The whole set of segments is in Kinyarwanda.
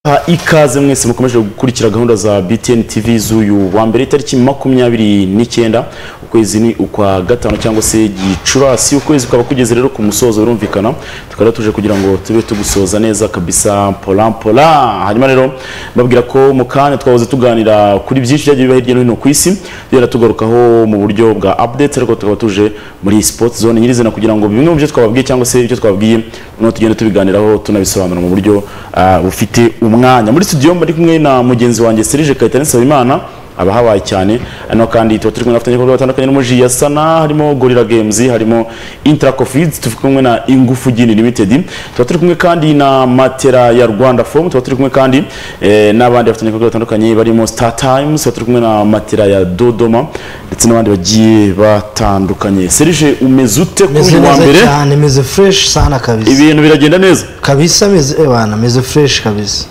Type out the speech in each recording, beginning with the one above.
Ha, ikaze mwese mukomeje gukurikira gahunda za BTN TV z'uyu wa mbere itariki makumyabiri n'icyenda ukwezi ni ukwa gatanu cyangwa se gicurasi ukwezi kukaba kugeze rero ku musozo birumvikana tukaba tuje kugira ngo tube tugusoza neza kabisa pola pola hanyuma rero mbabwira ko mu kanya twahoze tuganira kuri byinshi byagiye biba hirya no hino ku isi tugenda tugarukaho mu buryo bwa updates ariko tukaba tuje muri sport zone nyirizina kugira ngo bimwe mu byo twababwiye cyangwa se ibyo twababwiye no tugenda tubiganiraho tunabisobanura mu buryo ah, bufite umwanya muri studio muri kumwe na mugenzi wanjye Serge Kayitani Sabimana abahabaye cyane hano kandi tuba turi kumwe n'abafatanyabikorwa batandukanye n'umuji ya sana harimo gorilla games harimo intera cofids turi kumwe na ingufu gini limited tuba turi kumwe kandi na matera ya rwanda fomu tuba turi kumwe kandi eh, n'abandi bafatanyabikorwa batandukanye barimo star times tuba turi kumwe na matera ya dodoma ndetse n'abandi bagiye batandukanye serije umeze ute kuri meze uyu wa mbere neza cyane meze fresh sana kabisa ibintu biragenda neza kabisa meze ebana meze fresh kabisa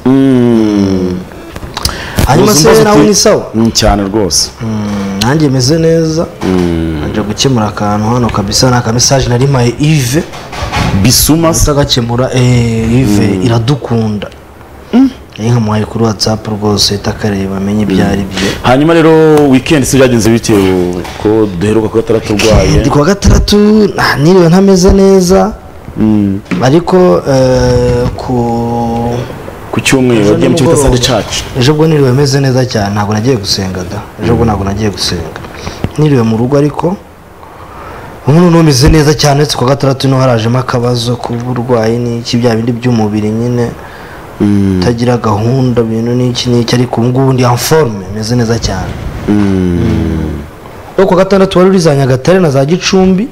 hanyuma Ubuzima se bufite- nawe ni sawa Mm, cyane rwose Mm, nanjye meze neza nje gukemura akantu hano kabisa ni akamesaje nari mpaye ive bisuma se utagakemura eh, ive iradukunda nari nkamuhaye kuri whatsapp rwose ahita akareba amenye ibyo ari byo hanyuma rero weekend se byagenze bitewe ko duheruka kuba turaturwaye ndi kuwa gatandatu ah, niriwe ntameze neza ariko eh, ku ku cyumweru wagiye mu kigo cya Sunday Church ejo bwo niriwe meze neza cyane ntabwo nagiye gusenga da ejo bwo ntabwo nagiye gusenga niriwe mu rugo ariko ubu noneho meze neza cyane uretse kuwa gatandatu niho harajemo akabazo k'uburwayi n'iki bya bindi by'umubiri nyine utagira gahunda bintu n'iki n'iki ariko ubu ngubu ndi anforume meze neza cyane ariko kuwa gatandatu wari uri za nyagatare na za gicumbi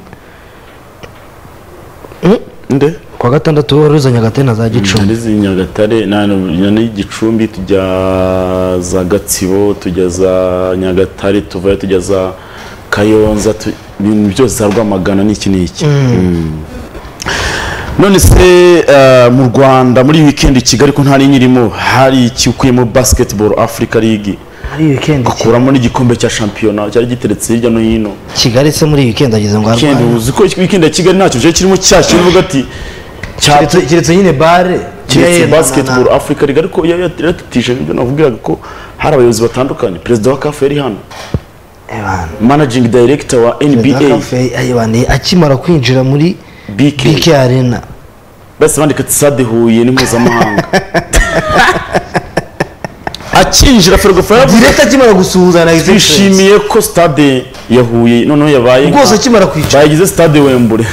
Mm, nde kuwa gatandatu wari uri za nyagatare na za gicumbi narizi Nyagatare na na- na Gicumbi tujya za Gatsibo tujya za Nyagatare tuvayo tujya za Kayonza tu- ibintu byose za Rwamagana n'iki n'iki Mm. none se eh, mu Rwanda muri weekend i Kigali ko ntari nyirimo hari iki ukuyemo basketball Africa League muri iyi weekend ukuramo n'igikombe cya shampiyona cyari giteretse hirya no hino kigali se muri iyi weekend ageze ngo Weekend arwaye uzi ko weekend ya Kigali ntacyo cyari kirimo cya kintu uvuga ati cyatu- Kiretse- kiretse nyine bare kiretse Yeah, basketball na- na- Africa League ariko yari yaratitije ibyo nakubwiraga ko hari abayobozi batandukanye perezida wa CAF yari hano Eh, bana. managing director wa Perezida NBA wa Cafe, eh, bana, akimara kwinjira muri BK bk arena basi bandika ati sade Huye ni mpuzamahanga akinjira Ferwafa yaravuze direct akimara gusuhuzana na Express. twishimiye ko stade ya Huye noneho yabaye nka- rwose akimara kwicara bayigize stade Wembure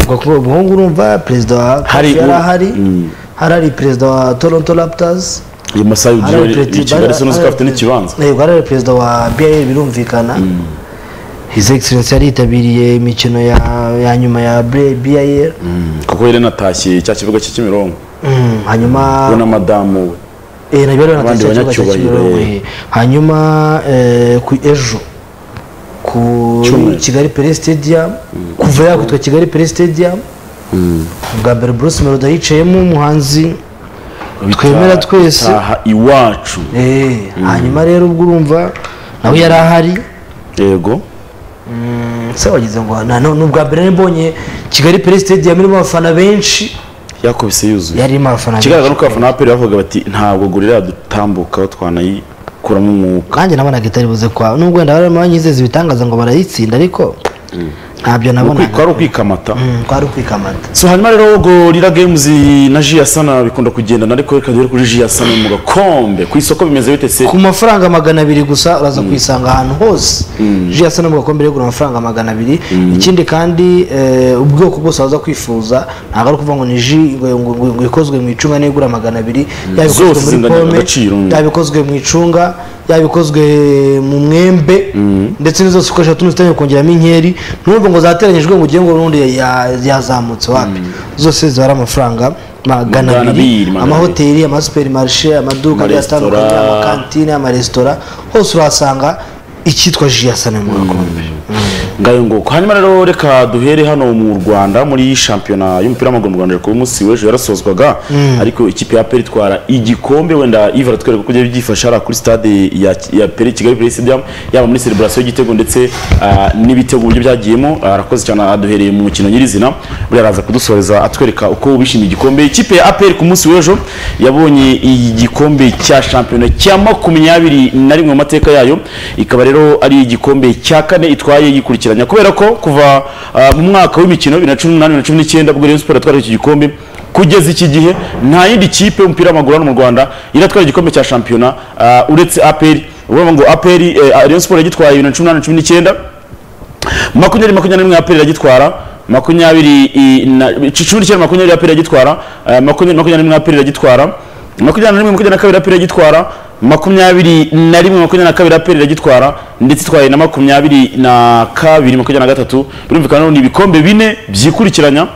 ubwo kuba umuhungu urumva perezida wa Hari Cafe yari u- ahari Mm. hari hari perezida wa toronto raptors iyo masaha hari y'uburyohe perezida- i Kigali se nuzi ko hari- afite n'ikibanza yego hari hari perezida wa br birumvikana his excellence yari yitabiriye imikino ya- ya nyuma ya br kuko yari natashye cya kibuga cy'i Kimironko Mm, hanyuma we na madamu we Eh, nabyo rero Abandi natashye ikibuga cya banyacyubahiro, Kimironko, eh. eh. hanyuma eh, ku ejo ku Cyumweru. kigali pere stadium kuva yakwitwa kigali pere stadium bwa mbere bruce meloda yicayemo umuhanzi twemera Bita- twese. bitaha iwacu Eh, hanyuma rero ubwo urumva nawe yari ahari yego se wagize ngo na none ubwa mbere nari mbonye kigali pere stadium irimo abafana benshi yakubise yuzuye yarimo abafana ikigaragara ni uko benshi abafana ba peri bavuga bati ntabwo gorira dutambukaho twanayikuramo umwuka kandi nabonaga itari buze kwa nubwo wenda bari barimo banyizeza ibitangaza ngo barayitsinda ariko ntabyo nabonaga kwari ukwikamata Mm, kwari ukwikamata so hanyuma rero gorira games na ji sana bikunda kugendana ariko reka duhere kuri ji sana mu gakombe ku isoko bimeze bite se ku mafaranga magana abiri gusa uraza kuyisanga ahantu hose ji yasa no mu gakombe rero igura amafaranga magana abiri ikindi kandi eh, ubwoko bwose waza kwifuza ntabwo ari ukuvuga ngo ni ji ngo- ngo- ngo- ngo ikozwe mu icunga niyo igura magana abiri yaba ikozwe Zose muri zingana pome agaciro. yaba ikozwe mu icunga yaba ikozwe mu mwembe ndetse n'izo zose ukoresha tuno zitangiye kongeramo inkeri ntumve ngo zateranyijwe ngo ugiye ngo urundi ya- yazamutse wapi zose zibara amafaranga magana Magana abiri, abiri magana amahoteli amasuperimarishe amaduka agiye atandukanye Amaresitora. amakantine amaresitora hose urahasanga icyitwa jiyasane mu gakombe ngayo nguko hanyuma rero reka duhere hano mu rwanda muri shampiyona y'umupira w'amaguru mu rwanda ku munsi w'ejo yarasozwaga ariko ikipe ya peri itwara igikombe wenda iva aratwereka uko byari byifashe hariya kuri stade ya, ya peri kigali peri stadium yaba muri celebration y'igitego ndetse ah, n'ibitego uburyo byagiyemo Ah, arakoze cyane aduhereye mu mukino nyirizina buriya araza kudusoreza atwereka uko bishimiye igikombe ikipe ya aperi ku munsi w'ejo yabonye igikombe cya shampiyona cya makumyabiri na rimwe mu mateka yayo ikaba rero ari igikombe cya kane itwaye yikurikiranya kubera ko kuva ah, mu mwaka w'imikino bibiri na cumi n'umunani bibiri na cumi n'icyenda bwo Rayon Sport yatwara iki gikombe kugeza iki gihe nta yindi kipe y'umupira w'amaguru hano mu Rwanda iratwara igikombe cya shampiyona ah, uretse APR urumva ngo APR eh, Rayon Sport yagitwaye bibiri na cumi n'umunani cumi n'icyenda makumyabiri makumyabiri n'imwe APR iragitwara makumyabiri i- na- cumi n'icyenda makumyabiri APR iragitwara eh, makumyabiri makumyabiri n'imwe APR iragitwara makumyabiri na rimwe makumyabiri na kabiri APR iragitwara makumyabiri na rimwe makumyabiri na kabiri APR iragitwara ndetse itwaye na makumyabiri na kabiri makumyabiri na gatatu birumvikana rero ni ibikombe bine byikurikiranya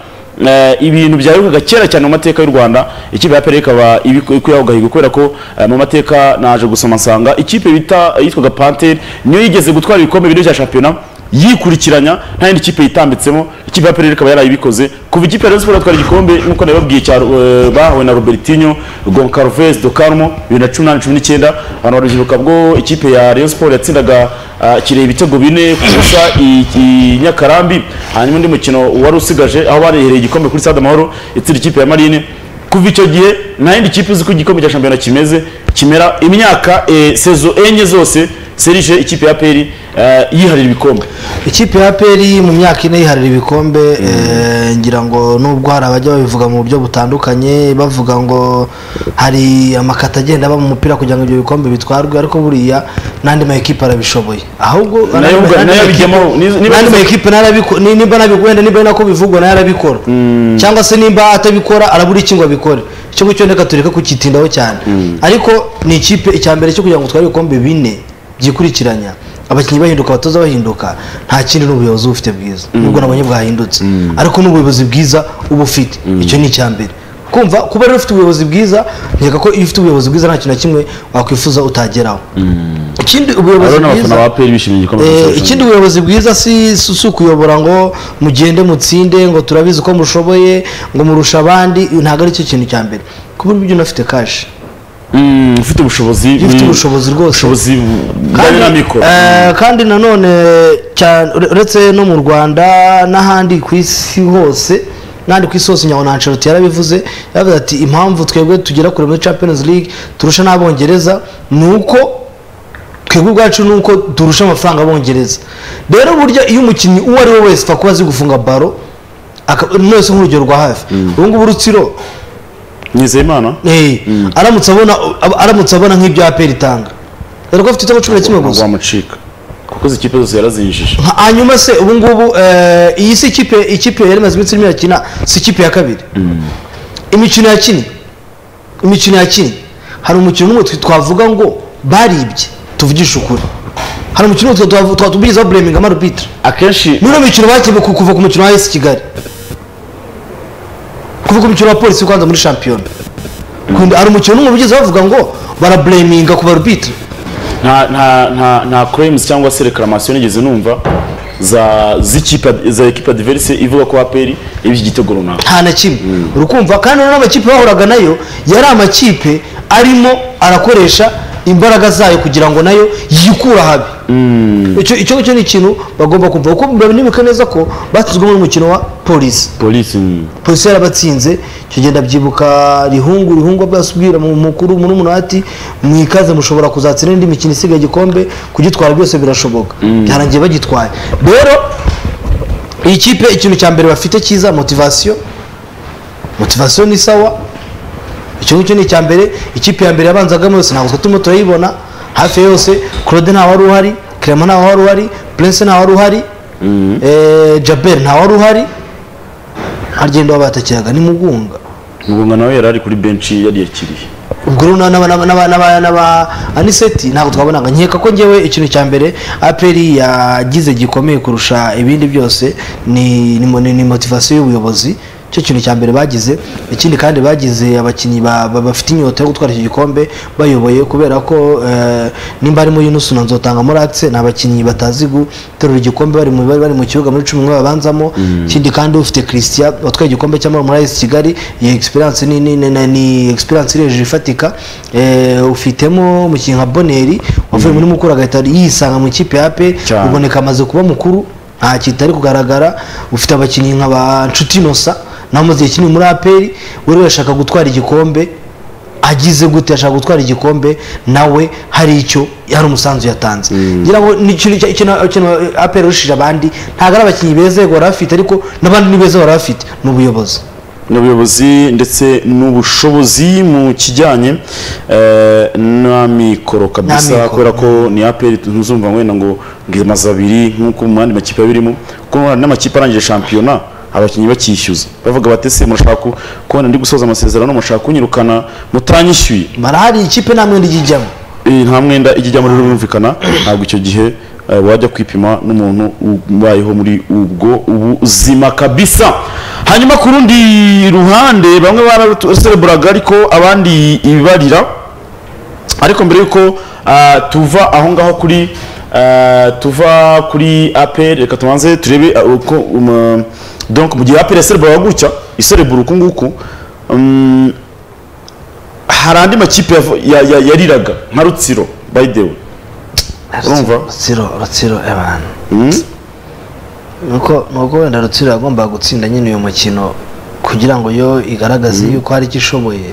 eh, ibintu byaherukaga kera cyane mu mateka y'u rwanda ikipe ya APR ikaba ibiku- ikwihaho gahigo kubera ko eh, mu mateka naje gusoma nsanga ikipe bita yitwaga Panther niyo yigeze gutwara ibikombe bine bya shampiyona yikurikiranya nta yindi kipe yitambitsemo ikipe ya Pereira ikaba yarayibikoze kuva ikipe ya Rayon Sports yatwara igikombe nk'uko nabibabwiye cya eh, bahawe na Robertinho Goncalves do Carmo 2018 19 abantu barubyiruka bwo ikipe ya Rayon Sports yatsindaga ah, Kirehe ibitego bine ku busa i i Nyakarambi hanyuma undi mukino wari usigaje aho barehereye igikombe kuri Stade Amahoro itsinda ikipe ya Marine kuva icyo gihe nta yindi kipe uzi ko igikombe cya shampiyona kimeze kimera imyaka eh, sezo enye zose serije ikipe ya peri eh, yiharira ibikombe ikipe ya peri mu myaka ine yiharira ibikombe eh, ngira ngo nubwo hari abajya babivuga mu buryo butandukanye bavuga ngo hari amakata agenda aba mu mupira kugira ngo ibyo bikombe bitwarwe ariko buriya n'andi ma ekipe arabishoboye ahubwo Nayo n'andi ma- ubwa- n'andi nayo ma ekipe- abijyamo. Niz- niba n'andi ma nizo- ekipe narabiko- ni- nimba nabigwenda nimba ari nako bivugwa nayo arabikora cyangwa se nimba atabikora arabura iki ngo abikore icyo ngicyo reka tureke kukitindaho cyane ariko ni ikipe icya mbere cyo kugira ngo utware ibikombe bine byikurikiranya abakinnyi bahinduka abatoza bahinduka nta kindi n'ubuyobozi uba ufite bwiza nubwo nabonye bwahindutse ariko n'ubuyobozi bwiza uba ufite icyo ni icya mbere kumva kuba rero ufite ubuyobozi bwiza nkeka ko iyo ufite ubuyobozi bwiza nta kintu na kimwe wakwifuza utageraho ikindi ubuyobozi Aro bwiza n'abafana ba peri bishimiye igikombe Eh, cya shampiyona. ikindi ubuyobozi bwiza si si si ukuyobora ngo mugende mutsinde ngo turabizi uko mushoboye ngo murusha abandi ntabwo aricyo kintu cya mbere kuba ibyo unafite kashi Mm, ufite ubushobozi iyo ufite mm, ubushobozi rwose ubushobozi bujyanye na mikoro eh, kandi nanone cyane ure- uretse no mu rwanda n'ahandi ku isi hose n'ahandi ku isi hose nyabona Ancelotti yarabivuze yaravuze ati impamvu twebwe tugera kure muri Champions League turusha n'abongereza ni uko twebwe ubwacu ni uko turusha amafaranga abongereza rero burya iyo umukinnyi uwo ari we wese apfa kuba azi gufunga baro aka- mwese nk'urugero rwa hafi ubu ngubu rutsiro nizeye imana Eh, aramutse abona ab- aramutse abona nk'ibyo APR itanga dore ko afite ibitego cumi na kimwe gusa rwamucika kuko izi kipe zose yarazinjije Ha- hanyuma se ubu ngubu eh, iyi si ikipe ikipe yari imaze iminsi irimo irakina si ikipe ya kabiri imikino yakinnye imikino yakinnye hari umukino umwe twe twavuga ngo baribye tuvugishe ukuri hari umukino umwe twe twavu- twatubwirizaho buremingama rubitire akenshi muri uno mikino bakinnye ku- kuva ku mukino wa esi kigali kuva ku mukino wa polisi kwanza muri shampiyona Kundi hari umukino umwe bigeze bavuga ngo barabureminga ku barubitire nta nta nta nta claims cyangwa se reclamation nigeze numva za z'ikipe za equipe adverse ivuga ko aperi ibyo gitego runaka nta na kimwe urukumva kandi noneho amakipe bahuraga nayo yari amakipe arimo arakoresha imbaraga zayo kugira ngo nayo yikure ahabi icyo icyo ngicyo ni ikintu bagomba kumva kuko murabibuka neza ko batsinzwemo n'umukino wa polisi polisi mm. polisi yarabatsinze icyo gihe ndabyibuka rihungu rihungu abwira mu mukuru muri ati mwikaze mushobora kuzatsinda indi mikino isigaye igikombe kugitwara byose birashoboka byarangiye bagitwaye rero iyi kipe ikintu cya mbere bafite cyiza motivasiyo motivasiyo ni sawa icyo ngicyo ni icya mbere ikipe ya mbere yabanzagamo yose ntabwo turimo turayibona hafi ya yose claude ntawari uhari clement ntawari uhari prince ntawari uhari eh, jabel ntawari uhari harigenda wabatakiraga ni mugunga Mugunga nawe yari ari kuri benchi yariyakiriye ubwo rero n'aba- n'aba- n'aba- n'aba- n'aba aniseti ntabwo twabonaga nkeka ko ngewe ikintu cya mbere aperi yagize gikomeye kurusha ibindi byose ni ni mo- ni ni motivasiyo y'ubuyobozi cyo kintu cya mbere bagize ikindi kandi bagize abakinnyi ba- ba- bafite inyota yo gutwara iki gikombe bayoboye kubera ko eh, nimba harimo Yunus na Nzotanga Moratse ni abakinnyi batazi guterura igikombe bari mu bari bari mu kibuga muri cumi n'umwe babanzamo ikindi kandi ufite Christian watwaye igikombe cy'amahoro muri AS Kigali iyi experience ni ni ni, ni- ni experience iri hejuru ifatika eh, ufitemo umukinnyi nka Boneri wavuye muri Mukura agahita yisanga mu ikipe ya APE Cyane. ubwo Kaboneka amaze kuba mukuru nta kintu ari kugaragara ufite abakinnyi nka ba Nshuti Innocent nawe umaze igihe kinini muri aperi wari washaka gutwara igikombe agize gute ashaka gutwara igikombe nawe hari icyo hari umusanzu yatanze ngira ngo ni ikintu cya- ikintu ikintu aperi yarushije abandi ntabwo ari abakinnyi beza yego bari bafite ariko n'abandi ni beza bari bafite ni ubuyobozi n'ubuyobozi ndetse n'ubushobozi mu kijyanye eh, n'amikoro kabisa N'amikoro. kubera ko ni aperi ntuzumva wenda ngo ngimaze abiri nk'uko mu yandi makipe abirimo kuko hari n'amakipe arangije shampiyona abakinnyi bakishyuza bavuga batese murashaka ku- kubona ndi gusoza amasezerano mushaka kunyirukana mutanyishyuye barahari ikipe nta mwenda ijya ijyamo Eh, nta mwenda ijya ijyamo rero birumvikana ntabwo icyo gihe eh, wajya kwipima n'umuntu ubayeho muri ubwo ubuzima kabisa hanyuma ku rundi ruhande bamwe barasereburaga ariko abandi ibibarira ariko mbere yuko ah, tuva aho ngaho kuri ah, tuva kuri apel reka tubanze turebe ah, uko um, donc mu gihe apel yasereburaga gutya iserebura uku nguku um, hari andi makipe yavo- ya- ya- yariraga nka rutsiro by the way Urumva? rutsiro rutsiro abantu nuko nuko wenda rutsiro yagombaga gutsinda nyine uyu mukino kugira ngo yo igaragaze yuko hari icyo ishoboye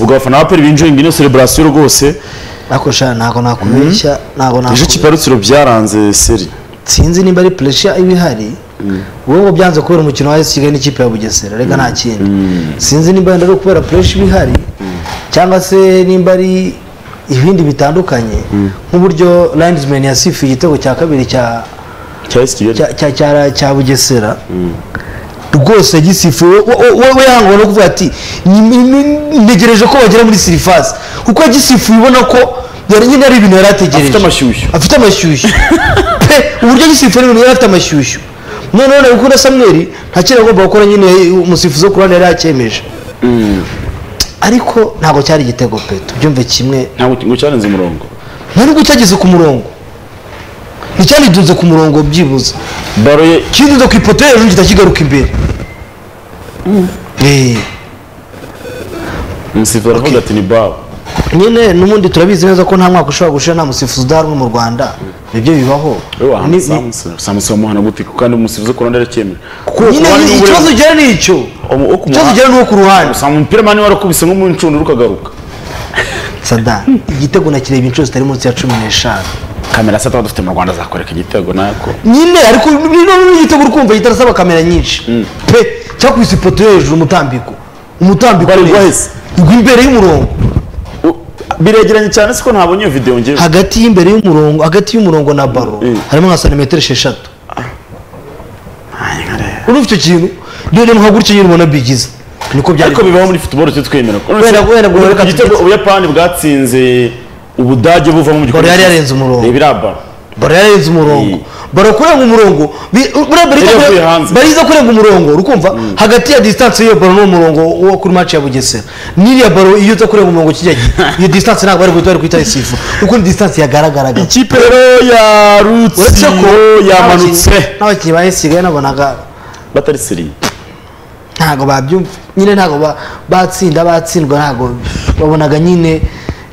ubwo abafana ba peri binjiringa ino celebration rwose ariko sha ntabwo nakubeshya ntabwo ejo nakubeshya ikipe ya rutsiro byaranze seri sinzi nimba ari puresha iba ihari wowe ngo byanze kubera umukino wa AS Kigali n'ikipe ya Bugesera reka nta kindi sinzi nimba wenda ari kubera puresha iba ihari cyangwa se nimba ari ibindi bitandukanye nk'uburyo Linesman yasifuye igitego cya kabiri cya cya esi kigali cya- cya- cya- cya bugesera rwose yagisifuye we yangwa no kuvuga ati "Ni- ni- ni- ntegereje ko bagera muri sirifasi kuko yagisifuye ubona ko yari nyine ari ibintu yari ategereje afite amashyushyu afite amashyushyu pe uburyo agisifuye n'ibintu yari afite amashyushyu noneho na gukunda samweri nta kintu agomba gukora nyine umusifuzi wo ku ruhande yari yakemeje ariko ntabwo cyari igitego pe tubyumve kimwe ntabwo ngo cyarenze umurongo nta nubwo cyageze ku murongo nticyanitunze ku murongo byibuze baro ye kinyuze ku ipoto hejuru gihita kigaruka imbere Eh, umusifuzi aravuga ati ni bawe nyine n'ubundi turabizi neza ko nta mwaka ushobora gushira nta musifuzi udahanwa mu rwanda ibyo bibaho Ni- ni- samusi wamuhana gute kuko kandi umusifuzi wo ku ruhande arakemeje kuko nyine ni- ikibazo ugera ni icyo ikibazo ugera ni uwo ku ruhande usanga umupira mani warakubise nko mu ncundura ukagaruka sada igitego nakireba inshuro zitari munsi ya cumi n'eshanu kamera sata dufite mu rwanda azakwereka igitego nako nyine ariko noneho igitego uri kumva gitarasaba kamera nyinshi pe cyakubise ipoto yo hejuru umutambiko umutambiko Bari rwahise. igwa imbere y'umurongo U- biregeranye cyane siko ntabonye iyo video ngewe hagati y'imbere y'umurongo hagati y'umurongo na baro Mm. harimo nka santimetero esheshatu urumva icyo kintu rero nka gutyo nyine ubona bigize niko byari ariko bibaho muri football cyo twemera Wenda- wenda ngo reka igitego tugitse. ubuyapani bwatsinze ubudage buvamo mu Korea yari yarenze umurongo. reba iraba baro yarenze umurongo baro kurenga umurongo bi- buriya bariza Yari yavuye hanze. kurenga- bariza kurenga umurongo urikumva hagati ya distance y'iyo baro n'umurongo wo kuri match ya bugesera n'iriya baro iyo uza kurenga umurongo kijya gihe iyo distance ntabwo bari guhita bari kwita isifu kuko ni distance yagaragaraga ikipe rero ya uretse ko rutsiro yamanutse n'abakinnyi- n'abakinnyi ba esigaye nabonaga batari seriye ntabwo babyumva nyine ntabwo ba- batsinda batsindwa ntabwo babonaga nyine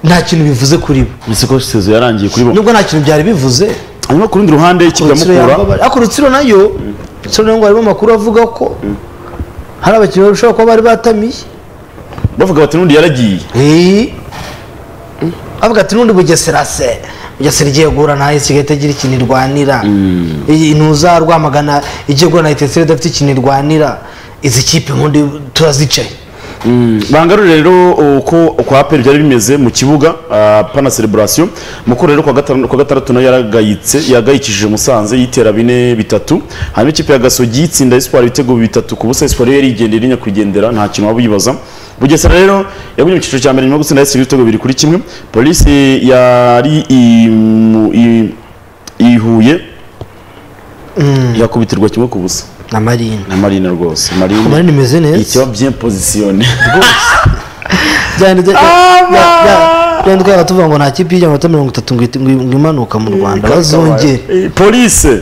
nta kintu bivuze kuri bo ese ko sezo yarangiye kuri bo nubwo nta kintu byari bivuze hanyuma ku rundi ruhande ikipe ya Rutsiro mukura yambabara- ariko rutsiro nayo rutsiro nayo ngo harimo amakuru avuga ko hari abakinnyi bashobora kuba bari batamiye bavuga bati n'undi yaragiye Eh. avuga ati n'undi bugesera se bugesera igiye guhura na AS Kigali itagira ikintu irwanira Iyi ntuza rwamagana igiye guhura na itesera idafite ikintu irwanira izi kipe nkundi turazicaye bangarure rero uko kwa aperi byari bimeze mu kibuga ah, pana celebration mukuru rero ku wa gatanu- ku wa gatandatu nayo yaragayitse yagayikishije musanze yitera bine bitatu hanyuma ikipe ya gasogi yitsinda espoir ibitego bitatu ku busa espoir yari yigendera irinya kugendera nta kintu waba uyibaza bugesera rero yagumye mu cyiciro cya mbere nyuma yo gutsinda yatsinda ibitego bibiri kuri kimwe polisi yari i- mu- i- i Huye yakubitirwa kimwe ku busa na marine na marine rwose marine marine imeze neza ikiba bien positionné byanditse byanditse tuvuga ngo nta kipe y'ijya amanota mirongo itatu ngo ihite- ngo imanuka mu rwanda bazongere Eh, police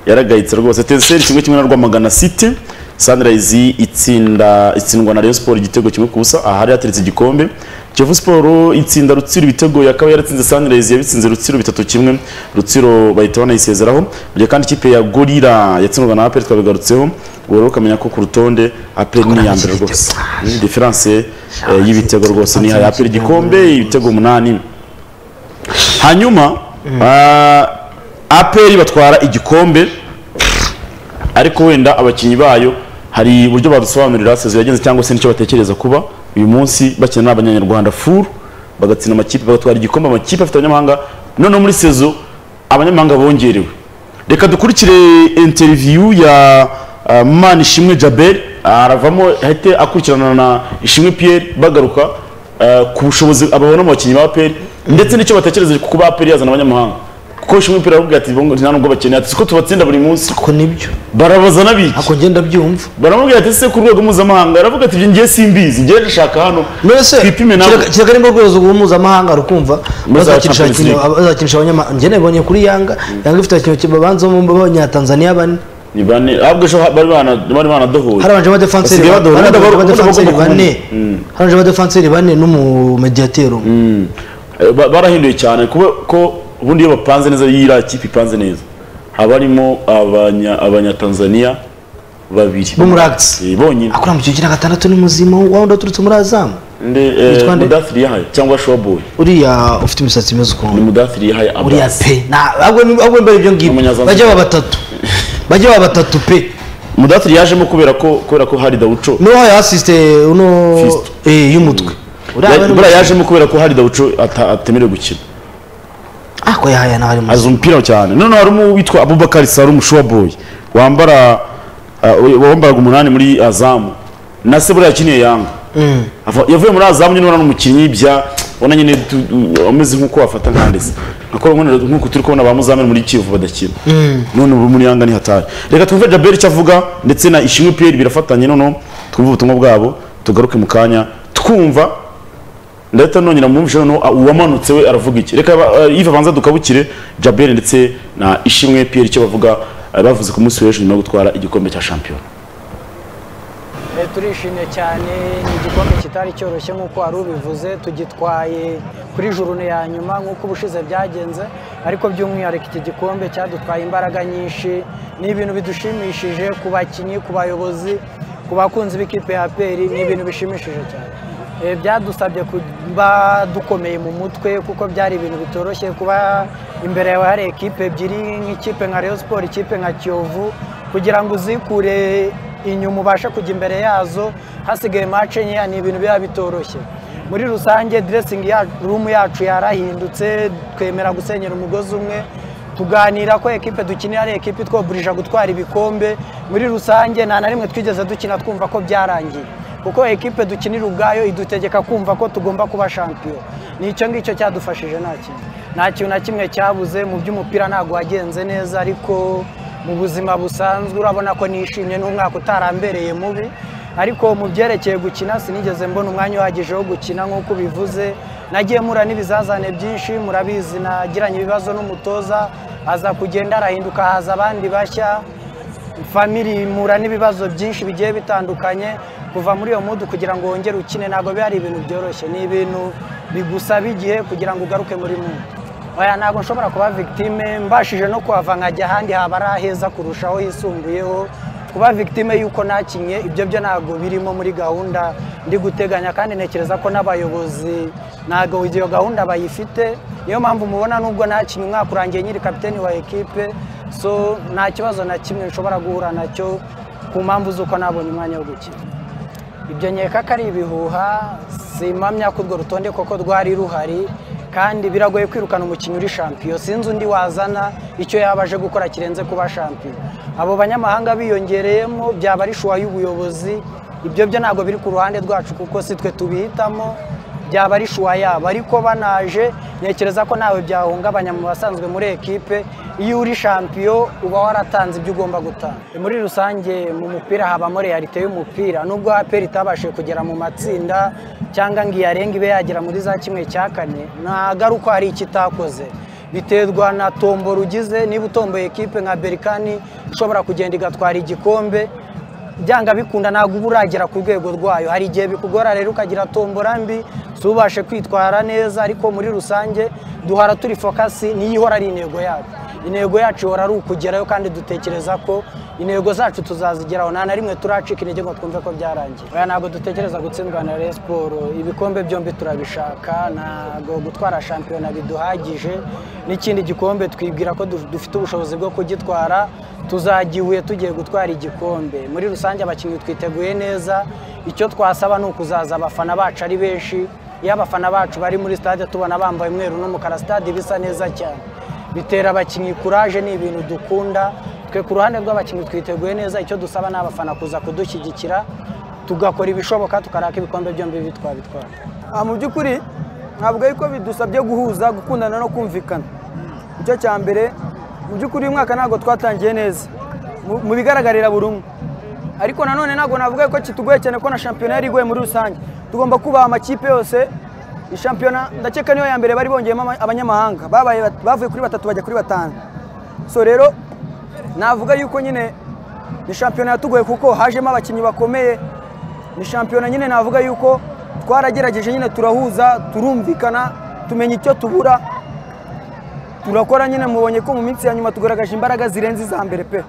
yaragayitse rwose teseri kimwe kimwe na rwamagana city sunrise itsinda itsindwa na rayon sport igitego kimwe ku busa ahari hateretse igikombe kiyovu sport itsinda rutsiro ibitego yakaba yaratsinze sunrise yabitsinze rutsiro bitatu kimwe rutsiro bahita banayisezeraho mu gihe kandi ikipe ya gorira yatsindwaga na aperi twabigarutseho ubu rero ukamenya ko ku rutonde aperi ni iya mbere rwose Ni diferanse eh, y'ibitego rwose ni iya aperi igikombe ibitego umunani hanyuma ah, aperi batwara igikombe ariko wenda abakinnyi bayo hari uburyo badusobanurira sezo yagenze cyangwa se nicyo batekereza kuba uyu munsi bakina n'abanyarwanda furu bagatsinda amakipe bagatwara igikombe amakipe afite abanyamahanga noneho muri sezo abanyamahanga bongerewe reka dukurikire interiviyu ya ah, manishimwe jabel aravamo ahite akurikirana na ishimwe pierre bagaruka eh, ku bushobozi ababona mu bakinnyi ba peri ndetse n'icyo batekereje ku kuba peri yazana abanyamahanga kuko ishimwe pierre aravuga ati "Bongo, nta nubwo bakeneye ati siko tubatsinda buri munsi ako nibyo barabazana biki ako ngenda byumva baramubwira ati ese ku rwego mpuzamahanga aravuga ati ibyo ngiye simbizi ngiye ndashaka hano mbese twipime nawe kiraga- kiraga nimba urwego mpuzamahanga rukumva bazakinisha Champions abakinnyi- League. bazakinisha abanyamahanga njye nabibonye kuri yanga yanga ifite abakinnyi babanza b'abanyatanzaniya bane ni bane ahubwo ejo bari bana- bari banadohoye harabanjemo abadefanseri Basigaye badahura n'abagomba- abadefanseri n'abagomba bane kubona. Mm. harabanjemo abadefanseri bane n'umumediyateri umwe Mm. Eh, ba- barahinduye cyane kuba ko ubundi iyo bapanze neza iyo iriya kipe ipanze neza haba harimo abanya- abanyatanzaniya babiri Bo muri Axe. Eh, bonyine akora mu kigero gatandatu ni muzima wa wundi waturutse muri azamu Yitwa nde? mudathiri yahaye cyangwa shoboy uriya ufite imisatsi imeze ni ukuntu mudathiri yahaye uriya Abbas. pe ntabwo mbere ibyo ngibyo Umunyazambiya. bajya baba batatu bajya baba batatu pe mudathiri yajemo kubera ko kubera ko hari dawuco n'uwahaye asisite uno Fisto. eh, y'umutwe Uriya Ya- bari- buriya yajemo kubera ko hari dawuco ata- atemerewe gukina ako yahaya nawe ari muzima azi umupira cyane noneho harimo witwa abubakari sarumu shoboy wambara uh, wambaraga umunani muri azamu na se buriya yakiniye yanga Mm. Ava- yavuye muri azamu nyine urabona umukinnyi bya ubona nyine tu- u- ameze nk'uko wafata nkandese akora nk'uko turi kubona ba muzamini muri kivu badakina none ubu muri yanga ni hatari reka twumve jaberi icyo avuga ndetse na ishimwe pierre birafatanye noneho twumve ubutumwa bwabo tugaruke mu kanya twumva ndahita nongera mwumvishe noneho ah, uwamanutse we aravuga iki reka ah, iva abanza dukabukire jaberi ndetse na ishimwe pierre icyo bavuga ah, bavuze ku munsi w'ejo nyuma yo gutwara igikombe cya shampiyona Eh, turishimye cyane ni igikombe kitari cyoroshye nk'uko wari ubivuze tugitwaye kuri jurune ya nyuma nk'uko ubushize byagenze ariko by'umwihariko iki gikombe cyadutwaye imbaraga nyinshi ni ibintu bidushimishije ku bakinnyi ku bayobozi ku bakunzi b'ikipe ya peri ni ibintu bishimishije cyane Eh, byadusabye kuba dukomeye mu mutwe kuko byari ibintu bitoroshye kuba imbere yawe hari ekipe ebyiri nk'ikipe nka Rayon Sport ikipe nka Kiyovu kugira ngo uzikure inyuma ubashe kujya imbere yazo hasigaye match nkeya ni ibintu biba bitoroshye muri rusange dressing ya room yacu yarahindutse twemera gusenyera umugozi umwe tuganira ko ekipe dukinira ari ekipe itwobulija gutwara ibikombe muri rusange nta na rimwe twigeze dukina twumva ko byarangiye kuko ekipe dukinira ubwayo idutegeka kumva ko tugomba kuba shampiyona ni icyo ngicyo cyadufashije nta kintu nta kintu na kimwe cyabuze mu by'umupira ntabwo wagenze neza ariko mu buzima busanzwe urabona ko nishimye n'umwaka utarambereye mubi ariko mu byerekeye gukina sinigeze mbona umwanya uhagije wo gukina nk'uko ubivuze nagiye mura n'ibizazane byinshi murabizi nagiranye ibibazo n'umutoza aza kugenda arahinduka haza abandi bashya famiri mura n'ibibazo byinshi bigiye bitandukanye kuva muri iyo mudu kugira ngo wongere ukine ntabwo biba ari ibintu byoroshye ni ibintu bigusaba igihe kugira ngo ugaruke muri mudu oya ntabwo nshobora kuba victime mbashije no kuhava nkajya ahandi haba ari aheza kurushaho hisumbuyeho kuba victime y'uko nakinye ibyo byo ntabwo birimo muri gahunda ndi guteganya kandi ntekereza ko n'abayobozi ntabwo iyo gahunda bayifite niyo mpamvu mubona nubwo nakinye umwaka urangiye nyiri kapiteni wa ekipe so nta kibazo na kimwe nshobora guhura nacyo ku mpamvu z'uko nabonye umwanya wo gukina ibyo nkeka ko ari ibihuha simpamya ko urwo rutonde koko rwari ruhari kandi biragoye kwirukana umukinnyi uri shampiyo sinzi undi wazana icyo yaba aje gukora kirenze kuba shampiyo abo banyamahanga biyongereyemo byaba ari shuwa y'ubuyobozi ibyo byo ntabwo biri ku ruhande rwacu kuko si twe tubihitamo byaba ari shuwa yabo ariko banaje ntekereza ko ntawe byahungabanya mu basanzwe muri ekipe iyo uri champion uba waratanze ibyo ugomba gutanga muri rusange mu mupira habamo realite y'umupira nubwo aperi itabashije kugera mu matsinda cyangwa ngo iyarenge ibe yagera muri za kimwe cya kane ntago ari uko hari icyo itakoze biterwa na tombo rugize niba utomboye ekipe nka berikani ishobora kugenda igatwara igikombe byanga bikunda ntabwo uba uragera ku rwego rwayo hari igihe bikugora rero ukagira tombora mbi si ubashe kwitwara neza ariko muri rusange duhora turi fokasi niyo ihora ari intego yacu intego yacu ihora ari ukugerayo kandi dutekereza ko intego zacu tuzazigeraho nta na rimwe turacika intege ngo twumve ko byarangiye oya ntabwo dutekereza gutsindwa na Rayon Sport ibikombe byombi turabishaka ntabwo gutwara shampiyona biduhagije n'ikindi gikombe twibwira ko du- dufite ubushobozi bwo kugitwara tuzagihuye tugiye gutwara igikombe muri rusange abakinnyi twiteguye neza icyo twasaba ni ukuzaza abafana bacu ari benshi iyo abafana bacu bari muri stade tubona bambaye umweru n'umukara stade bisa neza cyane bitera abakinnyi kuraje ni ibintu dukunda twe ku ruhande rw'abakinnyi twiteguye neza icyo dusaba ni abafana kuza kudushyigikira tugakora ibishoboka tukaraka ibikombe byombi bibi twabitwara Ah, mu by'ukuri ntabwo ariko bidusabye guhuza gukundana no kumvikana nicyo cya mbere mu by'ukuri uyu mwaka ntabwo twatangiye neza mu- mu bigaragarira buri umwe ariko nanone ntabwo navuga ko kitugoye cyane ko na shampiyona yari igoye muri rusange tugomba kubaha amakipe yose iyi shampiyona ndakeka niyo ya mbere bari bongeyemo ama- abanyamahanga babaye bat- bavuye kuri batatu bajya kuri batanu so rero navuga yuko nyine ni shampiyona yatugoye kuko hajemo abakinnyi bakomeye ni shampiyona nyine navuga yuko twaragerageje nyine turahuza turumvikana tumenya icyo tubura turakora nyine mubonye ko mu minsi ya nyuma tugaragaje imbaraga zirenze iza mbere pe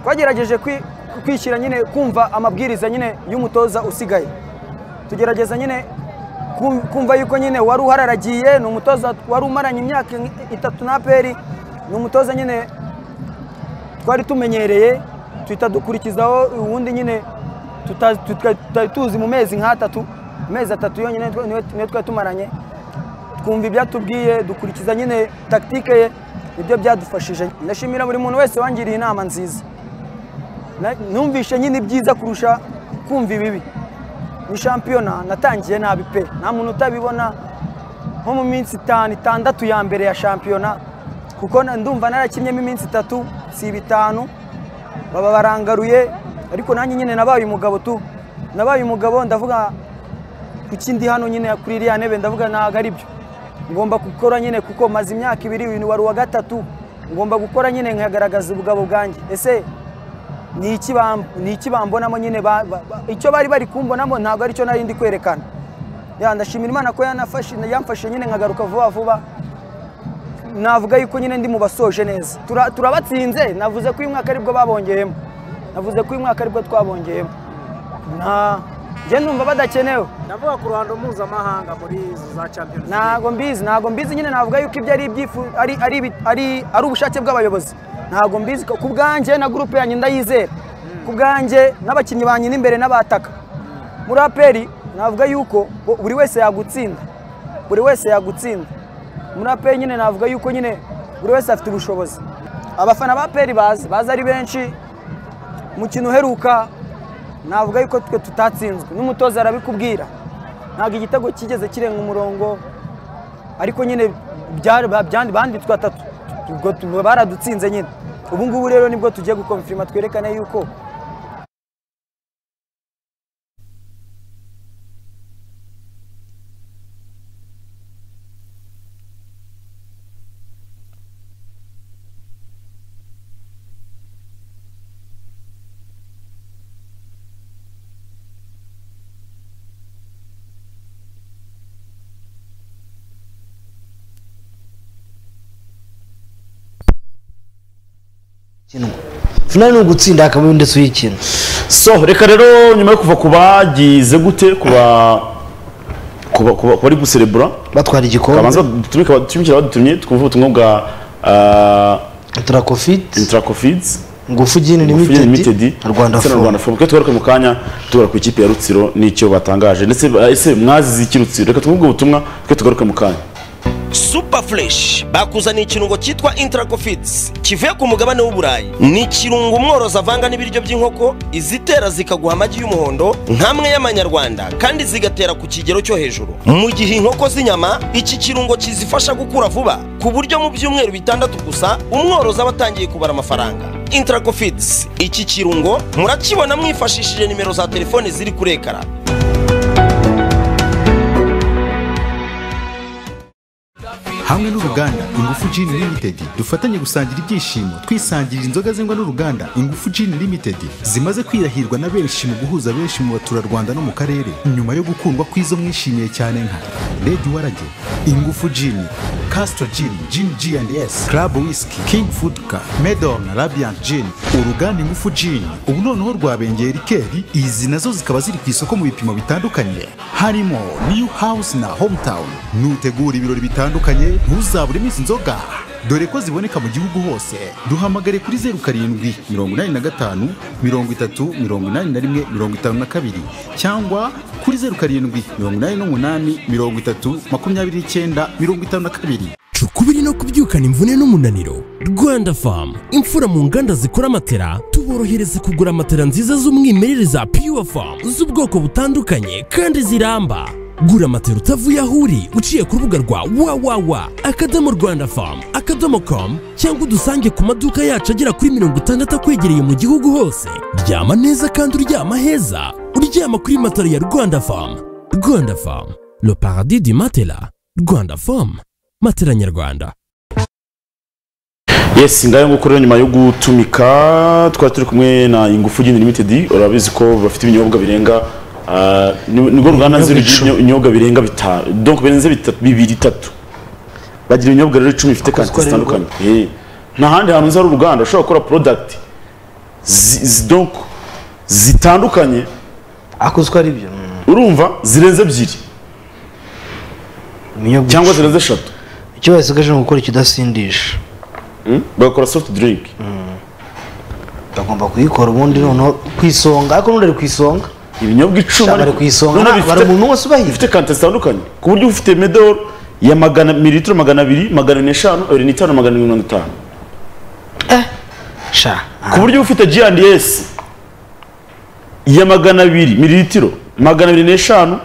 twagerageje kwi- kwishyira nyine kumva amabwiriza nyine y'umutoza usigaye tugerageza nyine kum- kumva yuko nyine wari uhararagiye ni umutoza wari umaranye imyaka itatu na peri ni umutoza nyine twari tumenyereye tuhita dukurikizaho ubundi nyine tuta- tuta- tutari tuzi mu mezi nk'atatu amezi atatu yonyine niyo- niyo twari tumaranye twumva ibyo atubwiye dukurikiza nyine takitike ye nibyo byadufashije ndashimira buri muntu wese wangiriye inama nziza Na- numvishe nyine ibyiza kurusha kumva ibibi ni shampiyona natangiye nabi pe nta muntu utabibona nko mu minsi itanu itandatu ya mbere ya shampiyona kuko na- ndumva narakinnyemo iminsi itatu si ibitanu baba barangaruye ariko nanjye nyine nabaye umugabo tu nabaye umugabo ndavuga kuki ndi hano nyine kuri iriya ntebe ndavuga ntabwo ari byo ngomba gukora nyine kuko maze imyaka ibiri uyu wari uwa gatatu ngomba gukora nyine nkagaragaza ubugabo bwanjye ese ni iki bam- ni iki bambonamo nyine ba- ba- ba- icyo bari bari kumbonamo ntabwo ari cyo nari ndi kwerekana Ya, ndashimira imana ko yanafashe yamfashe nyine nkagaruka vuba vuba navuga yuko nyine ndi mu basoje neza Tura- turabatsinze navuze ko uyu mwaka aribwo babongeyemo navuze ko uyu mwaka aribwo twabongeyemo nta njye numva badakenewe ndavuga ku ruhando mpuzamahanga muri izi za champions ntabwo mbizi ntabwo mbizi nyine navuga yuko ibyo ari ibyifu ari ari ibi- ari ari ubushake bw'abayobozi ntabwo mbizi ku bwanjye na gurupe yanjye ndayizera ku bwanjye n'abakinnyi banjye n'imbere n'abataka muri aperi navuga yuko bo- buri wese yagutsinda buri wese yagutsinda muri aperi nyine navuga yuko nyine buri wese afite ubushobozi abafana ba aperi bazi bazi ari benshi umukino uheruka navuga yuko twe tutatsinzwe n'umutoza arabikubwira ntabwo igitego kigeze kirenga umurongo ariko nyine byari- ba- byandi- banditswe atatu ubwo tu- baradutsinze nyine ubu ngubu rero nibwo tugiye gukomfirima twerekane yuko finali ni ugutsinda hakaba ndetse uyikina so reka rero nyuma yo kuva ku bagize gute kuba kuba kuba kuba ari guserebura batwara igikombe kabanza tutumye kaba- tumikira badutumye twumve ubutumwa bwa ah, turakofite intracofids ngufu gini Fusion Limited limitedi na rwanda ndetse na fomu Rwanda Foam. Twe tugaruke mu kanya tugara ku ikipe ya Rutsiro n'icyo batangaje ndetse ba- ese mwazize iki Rutsiro reka twumve ubwo butumwa twe tugaruke mu kanya super fresh bakuzaniye ikirungo cyitwa interago feeds kivuye ku mugabane w'uburayi ni ikirungo umworozi avanga n'ibiryo by'inkoko izitera zikaguha amagi y'umuhondo nk'amwe y'amanyarwanda kandi zigatera ku kigero cyo hejuru mu gihe inkoko z'inyama iki kirungo kizifasha gukura vuba ku buryo mu byumweru bitandatu gusa umworozi aba atangiye kubara amafaranga interago feeds iki kirungo murakibona mwifashishije nimero za telefone ziri kuri ekara hamwe n'uruganda ingufu Gin Limited dufatanye gusangira ibyishimo twisangirira inzoga zengwa n'uruganda ingufu Gin Limited zimaze kwirahirwa na benshi mu guhuza benshi mu baturarwanda no mu karere nyuma yo gukundwa kw'izo mwishimiye cyane nka Red Warage ingufu Gin Castro Gin Gin G&S Club Whisky King Fudka Medon Radiant Gin uruganda ingufu Gin ubu noneho rwabengera ikeri izi nazo zikaba ziri ku isoko mu bipimo bitandukanye harimo New House na Hometown nutegura ibirori bitandukanye ntuzabure iminsi inzoga dore ko ziboneka mu gihugu hose duhamagare kuri zeru karindwi mirongo inani na gatanu mirongo itatu mirongo inani na rimwe mirongo itanu na kabiri cyangwa kuri zeru karindwi mirongo inani n'umunani mirongo itatu makumyabiri n'icyenda mirongo itanu na kabiri Cu kubiri no kubyukana imvune n'umunaniro rwanda famu imfura mu nganda zikora amatera tuborohereza kugura amatera nziza z'umwimerere za pure famu z'ubwoko butandukanye kandi ziramba gura amatera utavuye aho uri uciye ku rubuga rwa wawawa akadomo rwanda famu akadomo komu cyangwa udusange ku maduka yacu agera kuri mirongo itandatu akwegereye mu gihugu hose ryama neza kandi uryama heza uryama kuri matera ya rwanda famu rwanda famu le paradis du matela rwanda famu matela nyarwanda yes ngayo nguko rero nyuma yo gutumika twari turi kumwe na ingufu Gin limited urabizi ko bafite ibinyobwa birenga ah, ni- nirwo ruganda nzi rugira icumi. ibinyo- ibinyobwa birenga bitanu donc birenze bitatu- bibiri itatu bagira ibinyobwa rero icumi bifite kantite ari rwo- zitandukanye Eh, nta handi hantu nzi hari uruganda ushobora gukora product zi- zi- donc zitandukanye ariko uzi ko ari byo mm, urumva zirenze ebyiri ibinyobwa cyangwa icumi. zirenze eshatu icyo basigaje ni ugukora ikidasindisha Mm? bagakora soft drink bagomba kuyikora ubundi noneho ku isonga ariko n'undi ari ku isonga ibinyobwa icumi Shaka bari ku isonga, nta- bari umuntu wose ubahiga. bifite kante zitandukanye ku buryo ufite medoro ya magana mililitiro magana abiri magana ane eshanu abiri n'itanu magana abiri mirongo itanu sha ku buryo ufite G&S ya magana abiri mililitiro magana abiri n'eshanu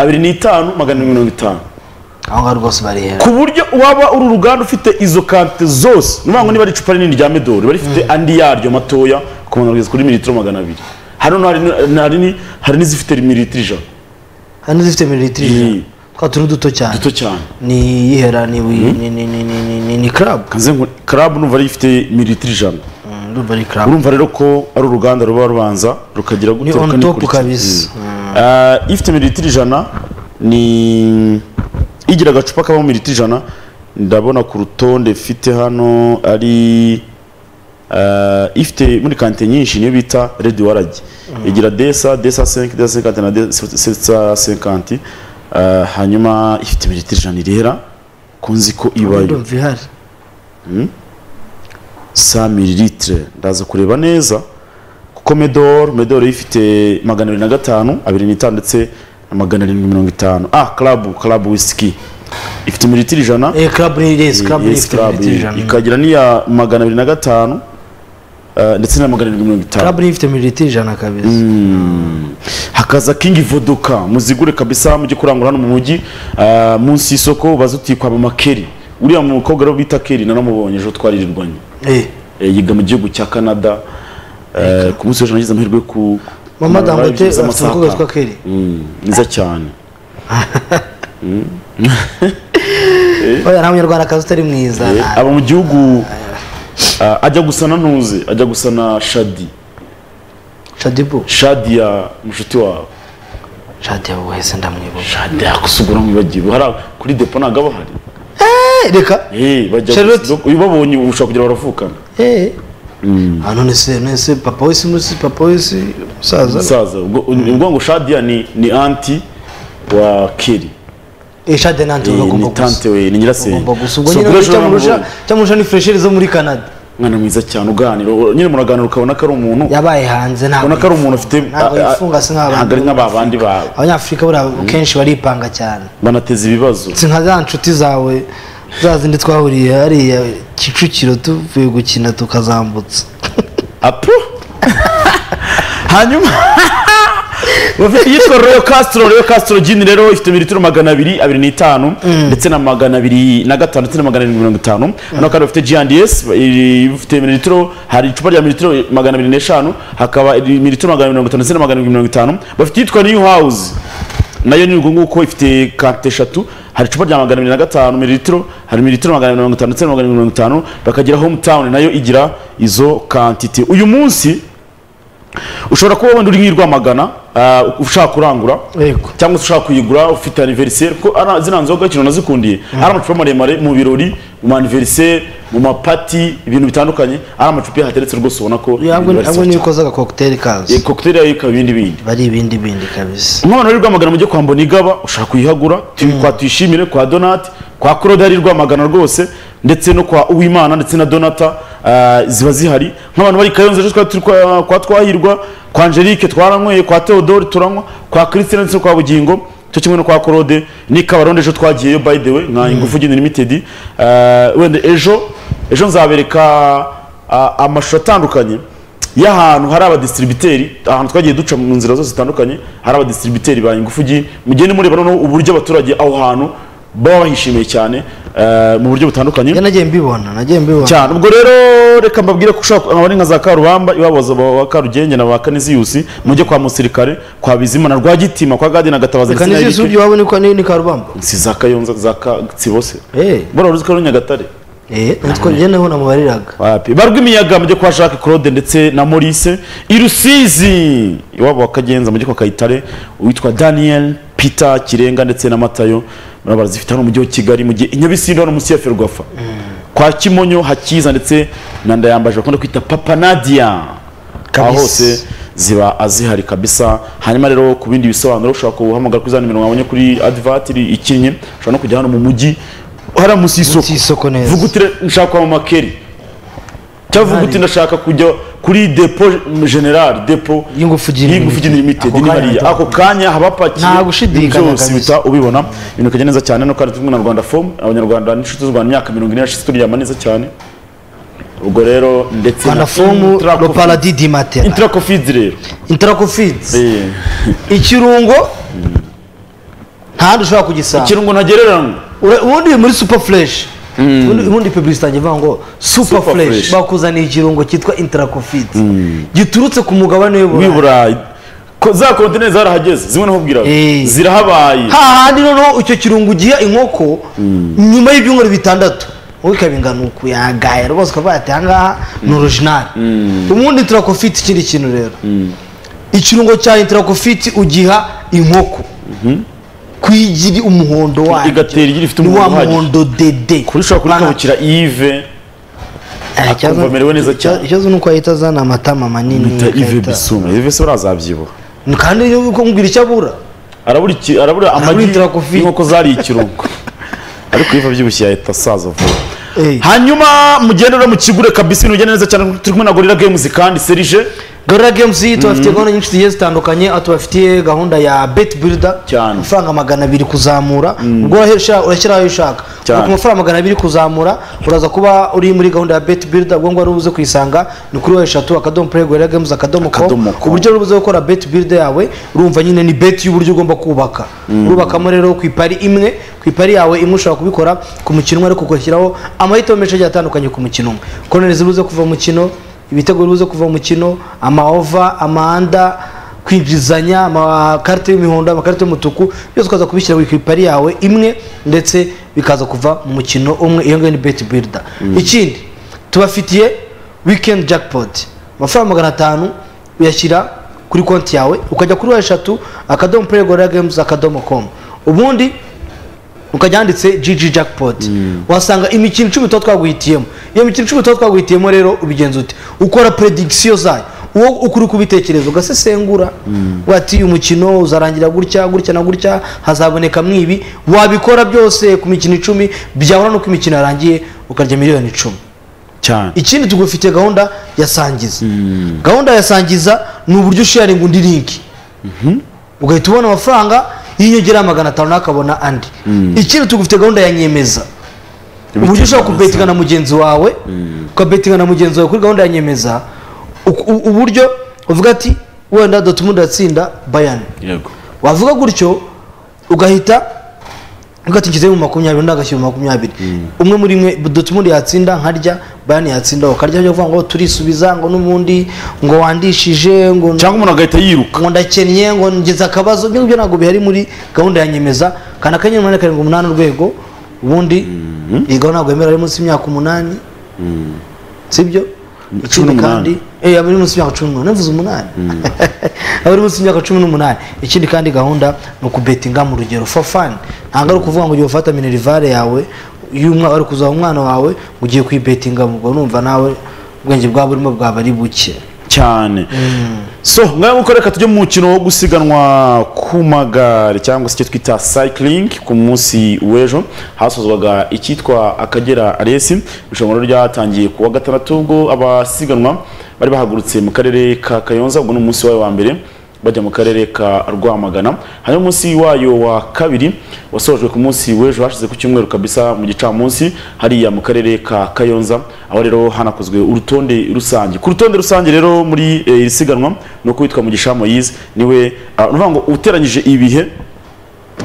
abiri n'itanu magana abiri mirongo itanu aho ngaho rwose barihera ku buryo waba uri uruganda ufite izo kante zose ni ukuvuga ngo niba ari icupa rinini rya medoro riba rifite andi yaryo matoya ku muntu kugeza kuri mililitiro magana abiri hano hari n- hari n- hari n'izifite mililitiro ijana hari n'izifite mililitiro Mm. ijana twa turi duto cyane duto cyane ni iyihera ni wi- ni ni ni ni ni- ni ni club kanze ngo club numva ari ifite mililitiro ijana Mm, ndumva ari club urumva rero ko ari uruganda ruba rubanza rukagira Ni gutya on top rukanikurikira. kabisa. Mm. Ah, ifite mililitiro ijana ni igira agacupa kabamo mililitiro ijana ndabona ku rutonde mfite hano ari ah, ifite muri kante nyinshi niyo bita redi waragi igira desa desa senke desa senkante na desa senkanti hanyuma ifite mililitiro ijana irera kunzi ko ibayo ndumva ihari 100 mililitre ndaza kureba neza kuko medor medor ifite magana abiri na gatanu abiri n'itanu ndetse na magana arindwi mirongo itanu ah club club whisky ifite mililitiro ijana eh club ni yes club ni Yes, ifite club, mililitiro ijana ikagira n'iya magana abiri na gatanu eh, ndetse na magana arindwi mirongo itanu club ni ifite mililitiro ijana kabisa hakaza kingi vodoka muzigure kabisa mujye kurangura hano mu mujyi ah, munsi y'isoko ubaze uti kwa mama keri uriya mukobwa rero bita keri naramubonye ejo twaririrwanye eh Eh, yiga mu gihugu cya canada Eh, ku munsi w'ejo nagize amahirwe yo ku mama kumara live dangote byibuze afite amasaha umukobwa witwa atanu. kelly Mm, mwiza cyane oya nta munyarwandakazi utari mwiza Eh, nta- aba mu gihugu ah, ajya gusa na ntuze ajya gusa na shadi shadibu shadi ya mushuti wawe shadi yawe wese ndamwibuka shadi yakwisugura mwibagiwe hari ab- kuri depo ntabwo aba ahari Eh, reka Eh, bajya Charlotte. gusa- iyo ubabonye ushobora kugira baravukana eh ah none se none se papa wese munsi papa wese musaza umusaza ubwo ubwo ngo shadiya ni ni anti wa keri eh shadi nanti Eh, ugomba ni gusa tante we ni nyirasenge ugomba gusa ubwo So, nyine kuri ejo icyo naramubonye. murusha icyo murusha ni fresheri zo muri canada umwana mwiza cyane uganira nyine muraganira ukabona ko ari umuntu yabaye hanze ntabwo ubona ko ari umuntu ufite ntabwo a- a- yifunga si nk'abandi ntabwo ari nk'ababandi ba- abanyafurika buriya kenshi baripanga cyane banateza ibibazo si nka za nshuti zawe za zindi twahuriye hariya kicukiro tuvuye gukina tukazambutsa apu hanyuma bafite iyitwa royo kasitoro royo kasitoro jini rero ifite mililitiro magana abiri abiri n'itanu ndetse na magana abiri na gatanu ndetse na magana arindwi mirongo itanu hano kandi bafite jiyandiyesi ifite mililitiro hari icupa rya mililitiro magana abiri n'eshanu hakaba mililitiro magana abiri mirongo itanu ndetse na magana arindwi mirongo itanu bafite iyitwa niyu hawuzi nayo ni ubwo nguko ifite kante eshatu hari icupa rya magana abiri na gatanu mililitiro hari mililitiro magana abiri mirongo itanu ndetse na magana arindwi mirongo itanu bakagira homutawuni nayo igira izo kantite uyu munsi ushobora kuba wenda uri nk'i Rwamagana ah, ushaka kurangura Yego. cyangwa se ushaka kuyigura ufite aniveriseri ko ara- zino nzoga ikintu nazikundiye ari amacupa maremare mu birori mu aniveriseri mu mapati ibintu bitandukanye ari amacupa iyo hateretse rwose ubona ko ibintu ntabwo barasaba niyo cyane. ukoze agakokuteri Eh, kazi kokiteri yayo ikaba ibindi bindi bari ibindi bindi kabisa umwana uri rwamagana mujye kwa mbonigaba ushaka kuyihagura tu- kwa tuyishimire kwa donati kwa claude ari rwamagana rwose ndetse no kwa uwimana ndetse na donata ah, ziba zihari nk'abantu bari kayonza rero twari turi kwa- kwa twahirwa kwa angelique twaranyweye kwa theodore turanywa kwa christine ndetse no kwa bugingo cyo kimwe no kwa claude ni kabarondo ejo twagiyeyo by the way nka ingufu gini limited Ah, wenda ejo ejo nzabereka ah, amashusho atandukanye y'ahantu hari abadistributeri ahantu twagiye duca mu nzira zose zitandukanye hari abadistributeri ba ingufugi mugende mureba noneho uburyo abaturage aho hantu baba bahishimiye cyane eh, mu buryo butandukanye njye nagiye mbibona nagiye mbibona cyane ubwo rero reka mbabwire ko ushobora kuba ari nka za karubamba ibabaza ba karugenge na ba kaniziyusi mujye kwa musirikare kwa bizima na rwagitima kwa gadi na gatabaza ndetse na kanizi Eric. z'uburyo waba ni kwa ni karubamba si za kayonza za katsibo se Eh. bora uruzi ko ari nyagatare eh nitwo njye niho namubariraga wapi barwa imiyaga mujye kwa Jacques Claude ndetse na Maurice irusizi iwabo wakagenza mujye kwa Kayitare uwitwa Daniel Peter Kirenga ndetse na Matayo murabara zifite hano mu mujyi wa Kigali mu gihe inyabisindo hano munsi ya Ferwafa kwa Kimonyo hakiza ndetse na ndayambaje bakunda kwita Papa Nadia aho Kabisa. hose ziba azihari kabisa hanyuma rero ku bindi bisobanuro ushobora guhamagara kuri za nimero wabonye kuri advert iri ikinnye ushobora no kujya hano mu mujyi hariya munsi y'isoko Munsi y'isoko neza. vuga utire nshaka kwa mama Kelly cyavuga uti ndashaka kujya kuri depo general depo Y'ingufu Gin y'ingufu Gin Limited. limited ni Ako hariya ako kanya kanya ndabona. haba hapakiye Nta gushidikanya byose kabisa. uhita ubibona ibintu bikagenda neza cyane no kandi turi kumwe na Rwanda form abanyarwanda n'inshuti z'u Rwanda imyaka mirongo ine yashize turyama neza cyane ubwo rero ndetse na rwanda fomu Intra lo Coffee- paradis di matera Intra Coffee rero interakofidizi Eh, ikirungo nta handi ushobora kugisanga ikirungo ntagereranywa Ura- ubundi muri super fresh ubundi ubundi publicity yanjye ivuga ngo super Super fresh Fresh. bakuzaniye ikirungo cyitwa interacofit giturutse ku mugabane w'i w'iburayi Burayi Ko- za kontineri zarahageze zimwe nahubwiraga Eh. zirahabaye hahandi noneho icyo kirungo ugiha inkoko nyuma y'ibyumweru bitandatu wowe ikaba ingana uku yagaye rwose ukavuga ati ahangaha ni orijinali ubundi interacofit ikindi kintu rero ikirungo cya interacofit ugiha inkoko kwigira umuhondo wayo igatera igira ifite ni umuntu wa uhagije muhondo dede kuri ushobora kurikabukira ive Eh, Akumva ikibazo- amerewe neza cyane. ikibazo ni uko ahita azana amatama manini bita ive agahita- bisuma ive se urazabyibuha kandi iyo uko mubwira icyo abura arabura iki- arabura amagi inzira ku fi. y'inkoko zari ikirungo ariko ive abyibushye yahita asaza vuba Eh, hanyuma mugende rero mukigure kabisa ibintu bigenda neza cyane turi kumwe na gorira games kandi serije Gorilla Games tubafitiye gahunda nyinshi zigiye zitandukanye aho tubafitiye gahunda ya bet builder Cyane. amafaranga magana abiri kuzamura ubwo urahesha- urashyira ayo ushaka Cyane. Ubu ku mafaranga magana abiri kuzamura uraza kuba uri muri gahunda ya bet builder ubwo ngubwo uze kuyisanga ni kuri eshatu akadomo play gorilla games akadomo Akadomo com com. uburyo uba uze gukora bet builder yawe urumva nyine ni bet y'uburyo ugomba kubaka urubakamo rero ku ipari imwe ku ipari yawe imwe ushobora kubikora ku mukino umwe ariko ugashyiraho amahitamo menshi agiye atandukanye ku mukino umwe koneri zibuze kuva mu mukino ibitego bibuze kuva mu mukino amaova amanda kwinjizanya amakarita y'imihondo amakarita y'umutuku byose ukaza kubishyira ku ipari yawe imwe ndetse bikaza kuva mu mukino umwe iyo ngiyo ni bet builder ikindi tubafitiye weekend jackpot amafaranga magana atanu uyashyira kuri konti yawe ukajya kuri wa eshatu akadomo play gorilla games akadomo com ubundi ukajya handitse gg jackpot wasanga imikino icumi tuba twaguhitiyemo iyo mikino icumi tuba twaguhitiyemo rero ubigenza ute ukora predictio zayo uwo ukuri kubitekerezo ugasesengura ugira ati uyu mukino uzarangira gutya gutya na gutya hazaboneka mwibi wabikora byose ku mikino icumi byahura nuko imikino yarangiye ukarya miliyoni icumi cyane ikindi tugufitiye gahunda ya sangiza gahunda ya sangiza ni uburyo usharinga undi linki ugahita ubona amafaranga y'inyongera magana atanu nawe akabona andi ikindi tugufitiye gahunda ya nyemeza uburyo ushobora kubetinga na mugenzi wawe ukabetinga na mugenzi wawe kuri gahunda ya nyemeza u- u- uburyo uvuga ati wenda dotumunda atsinda bayani yego wavuga gutyo ugahita uvuga ati nshyizeho mu makumyabiri undi agashyira mu makumyabiri umwe muri mwe dutumundi yatsinda nkarya bayani yatsinda ukarya byo kuvuga ngo turisubiza ngo n'ubundi ngo wandishije ngo cyangwa umuntu agahita yiruka ngo ndakennye ngo ngeze akabazo ibyo ngibyo ntabwo bihari muri gahunda ya nyemeza kandi akanyenyeri umunani karindwi umunani urwego ubundi iyi gahunda ntabwo yemerewe ari munsi y'imyaka umunani sibyo Cumi ikindi kandi n'umunani. eh aba ari munsi y'imyaka cumi n'umunani navuze umunani aba ari munsi y'imyaka cumi n'umunani ikindi kandi gahunda ni ukubetinga mu rugero for fun ntabwo ari ukuvuga ngo ugiye ufata minerivare yawe y'umwaka ari kuzaha umwana wawe ngo ugiye kuyibetinga ubwo numva nawe ubwenge bwaba burimo bwaba ari buke cyane so ngaho nk'uko reka tujye mu mukino wo gusiganwa ku magare cyangwa se icyo twita cycling ku munsi w'ejo hasozwaga icyitwa akagera resi irushanwa ryatangiye ku wa gatandatu ubwo abasiganwa bari bahagurutse mu karere ka kayonza ubwo ni umunsi wayo wa mbere bajya mu karere ka rwamagana hanyuma umunsi wayo wa kabiri wasojwe ku munsi w'ejo hashize ku cyumweru kabisa mu gicamunsi hariya mu karere ka kayonza aho rero hanakozwe urutonde rusange ku rutonde rusange rero muri eh, iri siganwa ni uko witwa mugisha moyize niwe ah, ni ukuvuga ngo uteranyije ibihe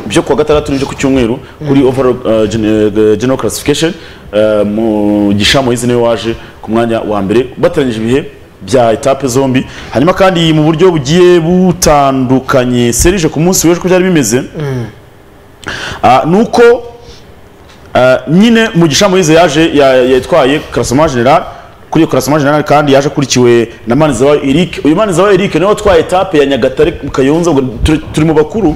byo kuwa gatandatu n'ibyo ku cyumweru kuri overall uh, gen- eh, general classification uh, mugisha moyize niwe waje ku mwanya wa mbere bateranyije ibihe bya etape zombi hanyuma kandi mu buryo bugiye butandukanye serije ku munsi w'ejo ko byari bimeze Ah, ni uko ah, nyine mugisha moyize yaje ya- yatwaye karasoma general kuri iyo karasoma general kandi yaje akurikiwe na manizawa eric uyu manizawa eric niwe watwaye etape ya nyagatare mu kayonza ubwo turi- turi mu bakuru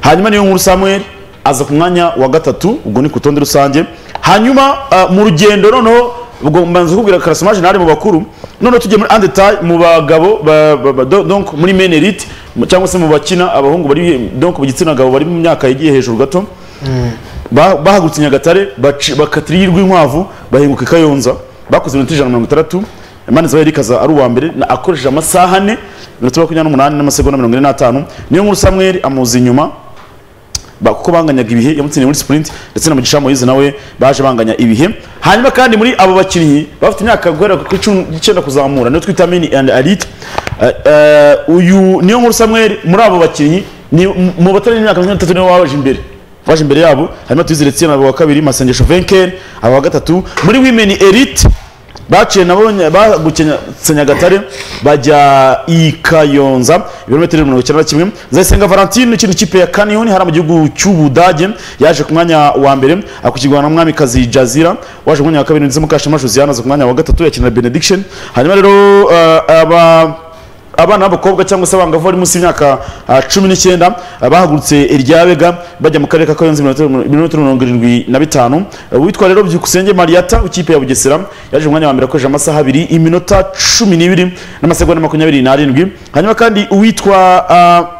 hanyuma niyo nkuru samuel aza ku mwanya wa gatatu ubwo ni ku rutonde rusange hanyuma ah, mu rugendo noneho ubwo mbanza kubwira karasoma general mu bakuru noneho tugiye muri andetaye mu bagabo ba- ba- ba- do- donc muri menerite cyangwa se mu bakina abahungu bari donc mu gitsina gabo bari mu myaka yagiye hejuru gato Ba- bahagurutse nyagatare baci- bakatira iy'i rwinkwavu bahinguka i kayonza bakoze iminota ijana na mirongo itandatu emmanuel zabari kaza ari uwa mbere na- akoresheje amasaha ane iminota makumyabiri n'umunani n'amasegonda mirongo ine n'atanu niyo nkuru samweri amuzi inyuma ba- kuko banganyaga ibihe yamutsindiye muri sprint ndetse na mugisha moyize nawe baje banganya ibihe hanyuma kandi muri abo bakinnyi bafite imyaka guhera ku icumi n'icyenda kuzamura niyo twita mini and elite Eh, eh, uyu niyo nkuru samuel muri abo bakinnyi ni mu- mu batari imyaka mirongo itatu niwe waje imbere waje imbere yabo hanyuma tuyizere tsiyana abo wa kabiri masengesho venker abo wa gatatu muri women elite baciye nabo nya- bagukenya nyagatare bajya i kayonza ibirometero mirongo icyenda na kimwe zayisenga valentine ikindi kipe ya kaniyoni hariya mu gihugu cy'ubudage yaje ku mwanya wa mbere akurikirwa na mwamikazi jazira waje ku mwanya wa kabiri ndetse mukashema josiane aza ku mwanya wa gatatu yakinira benediction hanyuma rero eh, aba abana b'abakobwa cyangwa se abangavu bari munsi y'imyaka ah, cumi n'icyenda ah, bahagurutse irya bega bajya mu karere ka kayonza ibirometero mirongo irindwi na bitanu Ah, uwitwa rero byukusenge mariyata w'ikipe ya bugesera yaje umwanya wa mbere akoresheje amasaha abiri iminota cumi n'ibiri n'amasegonda makumyabiri n'arindwi hanyuma kandi uwitwa ah,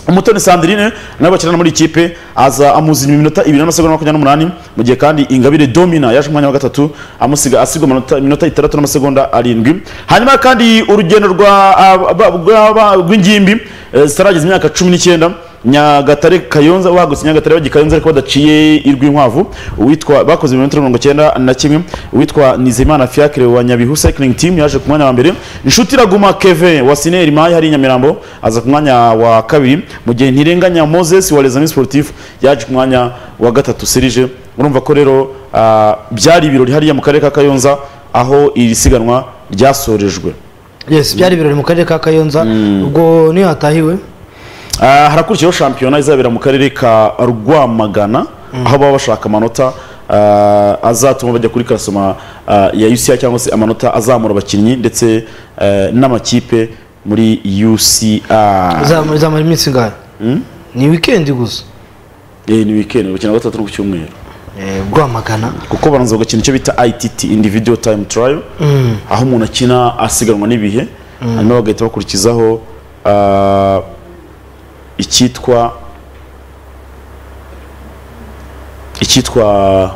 umutoni sandrine nawe bakinana muri iyi kipe aza amuzima iminota ibiri n'amasegonda makumyabiri n'umunani mu gihe kandi ingabire domina yaje umwanya wa gatatu amusiga asigwa amanota- iminota itandatu n'amasegonda arindwi hanyuma kandi urugendo rwa- ah, ba- rw'aba- rw'ingimbi eh, zitarageza imyaka cumi n'icyenda nyagatare kayonza bahagutse nyagatare bajya i kayonza ariko badaciye irw'inkwavu uwitwa bakoze ibirometero mirongo icyenda na kimwe uwitwa nizeyimana fiacre wa nyabihu cycling team yaje ku mwanya wa mbere inshuti iraguma kevin wa sineri mayi hari i nyamirambo aza ku mwanya wa kabiri mu gihe ntirenganya moses wa les amis sportif yaje ku mwanya wa gatatu serije urumva ko rero ah, byari ibirori hariya mu karere ka kayonza aho iri siganwa ryasorejwe yes byari ibirori mu karere ka kayonza ubwo niyo hatahiwe Ah, harakurikiyeho shampiyona izabera mu karere ka rwamagana aho baba bashaka amanota ah, azatuma bajya kuri karasoma ah, ya uci cyangwa se amanota azamura abakinnyi ndetse eh, n'amakipe muri uci Izamara izamara iminsi ingahe ni wikendi gusa ni weekend bakina gatatu no ku cyumweru Eh, rwamagana kuko baranza bagakina icyo bita ITT individual time trial aho umuntu akina asiganwa n'ibihe hanyuma bagahita bakurikizaho ah, icyitwa icyitwa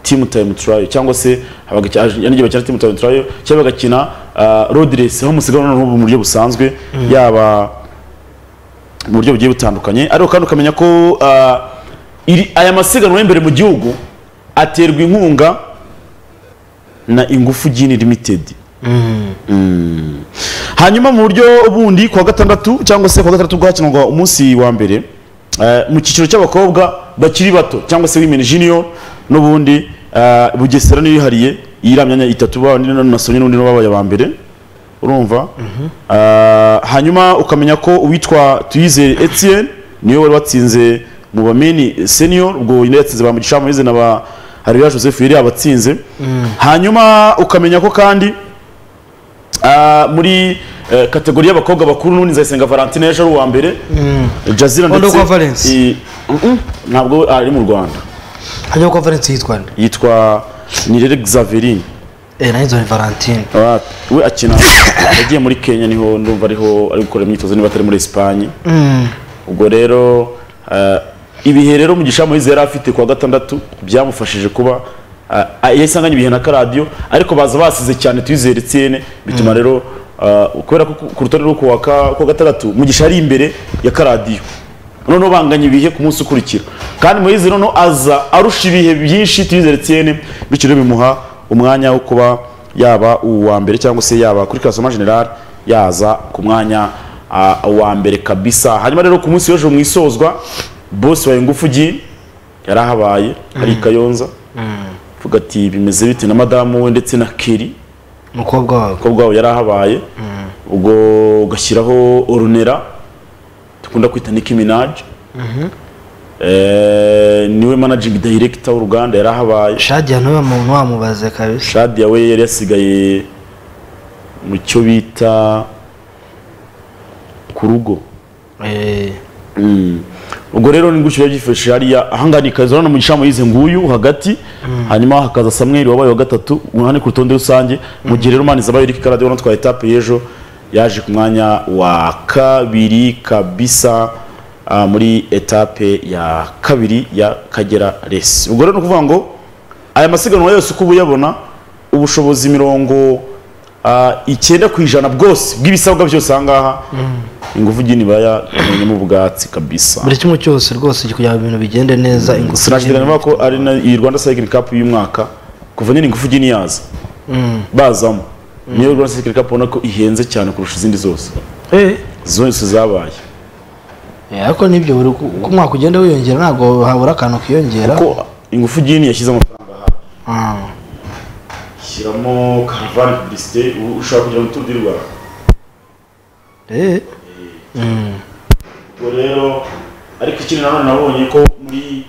timu time trial cyangwa se abagiye bakina timu time trial cyangwa bagakina road race aho musigana n'ubu mu buryo busanzwe yaba mu buryo bugiye butandukanye ariko kandi ukamenya ko ah, iri- aya masiganwa y'imbere mu gihugu aterwa inkunga na ingufu gini limited Mm. hanyuma mu buryo bundi kuwa gatandatu cyangwa se kuwa gatandatu bwo hakinirwa umunsi wa mbere eh, mu cyiciro cy'abakobwa bakiri bato cyangwa se women junior n'ubundi eh, bugesera n'irihariye iriya myanya itatu baba na sonye n'ubundi nibo babaye aba mbere urumva Ah, hanyuma ukamenya ko uwitwa tuyizere etienne niwe wari watsinze mu bameni senior ubwo nyine yatsinze ba mugisha moise na ba hariya joseph yari yabatsinze hanyuma ukamenya ko kandi ah, muri eh, kategori y'abakobwa bakuru n'ubundi nzayisenga valentine ejo ari uwa mbere jazira Undi ndetse kwa Valence? i- Mm-mm, ntabwo ari mu rwanda hanyuma ko valence yitwa nde yitwa nirere xaverine eh nayo nzoni valentine Ah, we akina yagiye muri kenya niho ndumva ariho ari gukora imyitozo niba atari muri esipanye ubwo rero eh, ibihe rero mugisha muhizi yari afite kuwa gatandatu byamufashije kuba ah, ah, yahise anganya ibihe na karadiyo ariko baza basize cyane tuyizere tsiyene bituma rero ah, kubera ko ku- ku rutonde rwo kuwa ka- kuwa gatandatu mugisha ari imbere ya karadiyo noneho banganya ibihe ku munsi ukurikira kandi muhizi noneho aza arusha ibihe byinshi tuyizere tsiyene bityo rero bimuha umwanya wo kuba yaba uwa mbere cyangwa se yaba kuri kasoma general yaza ku mwanya ah, uwa mbere kabisa hanyuma rero ku munsi w'ejo mu isozwa bose wa ingufu gi yarahabaye hari kayonza vuga ati bimeze bite na madamu we ndetse na keri umukobwa wawe umukobwa wabo yarahabaye ubwo ugashyiraho orunera dukunda kwita Nicki Minaj Eh, niwe managing director w'uruganda yarahabaye shadiya niwe muntu wamubaze kabisa shadi yawe yari yasigaye mu cyo bita ku rugo eh ubwo rero ni gutyo byifashisha hariya ahangaha ni kazi urabona mugisha muyize nguyu hagati hanyuma hakaza samweri wabaye wa gatatu uruhande ku rutonde rusange mu gihe rero maniza abaye rikara rero twa etape y'ejo yaje ku mwanya wa kabiri kabisa ah, muri etape ya kabiri ya kagera resi ubwo rero ni ukuvuga ngo aya masiganwa yose uko uba uyabona ubushobozi mirongo ah, icyenda ku ijana bwose bw'ibisabwa byose ahangaha ingufu gini bayamenyemo ubwatsi kabisa buri kimwe cyose rwose kugira ngo ibintu bigende neza ingufu sinashidikanya niba ko ari na iyi rwanda cycling cup y'umwaka kuva nyine ingufu gini yaza bazamo niyo rwanda cycling cup ubona ko ihenze cyane kurusha izindi zose eh zose zabaye Eh, ariko nibyo buri uko uko umwaka ugenda wiyongera ntabwo habura akantu kiyongera ko ingufu gini yashyize amafaranga Ah. shyiramo karavani publicité ubu ushobora kugira ngo turu di rwanda eh ubwo rero ariko ikindi nanone nabonye ko muri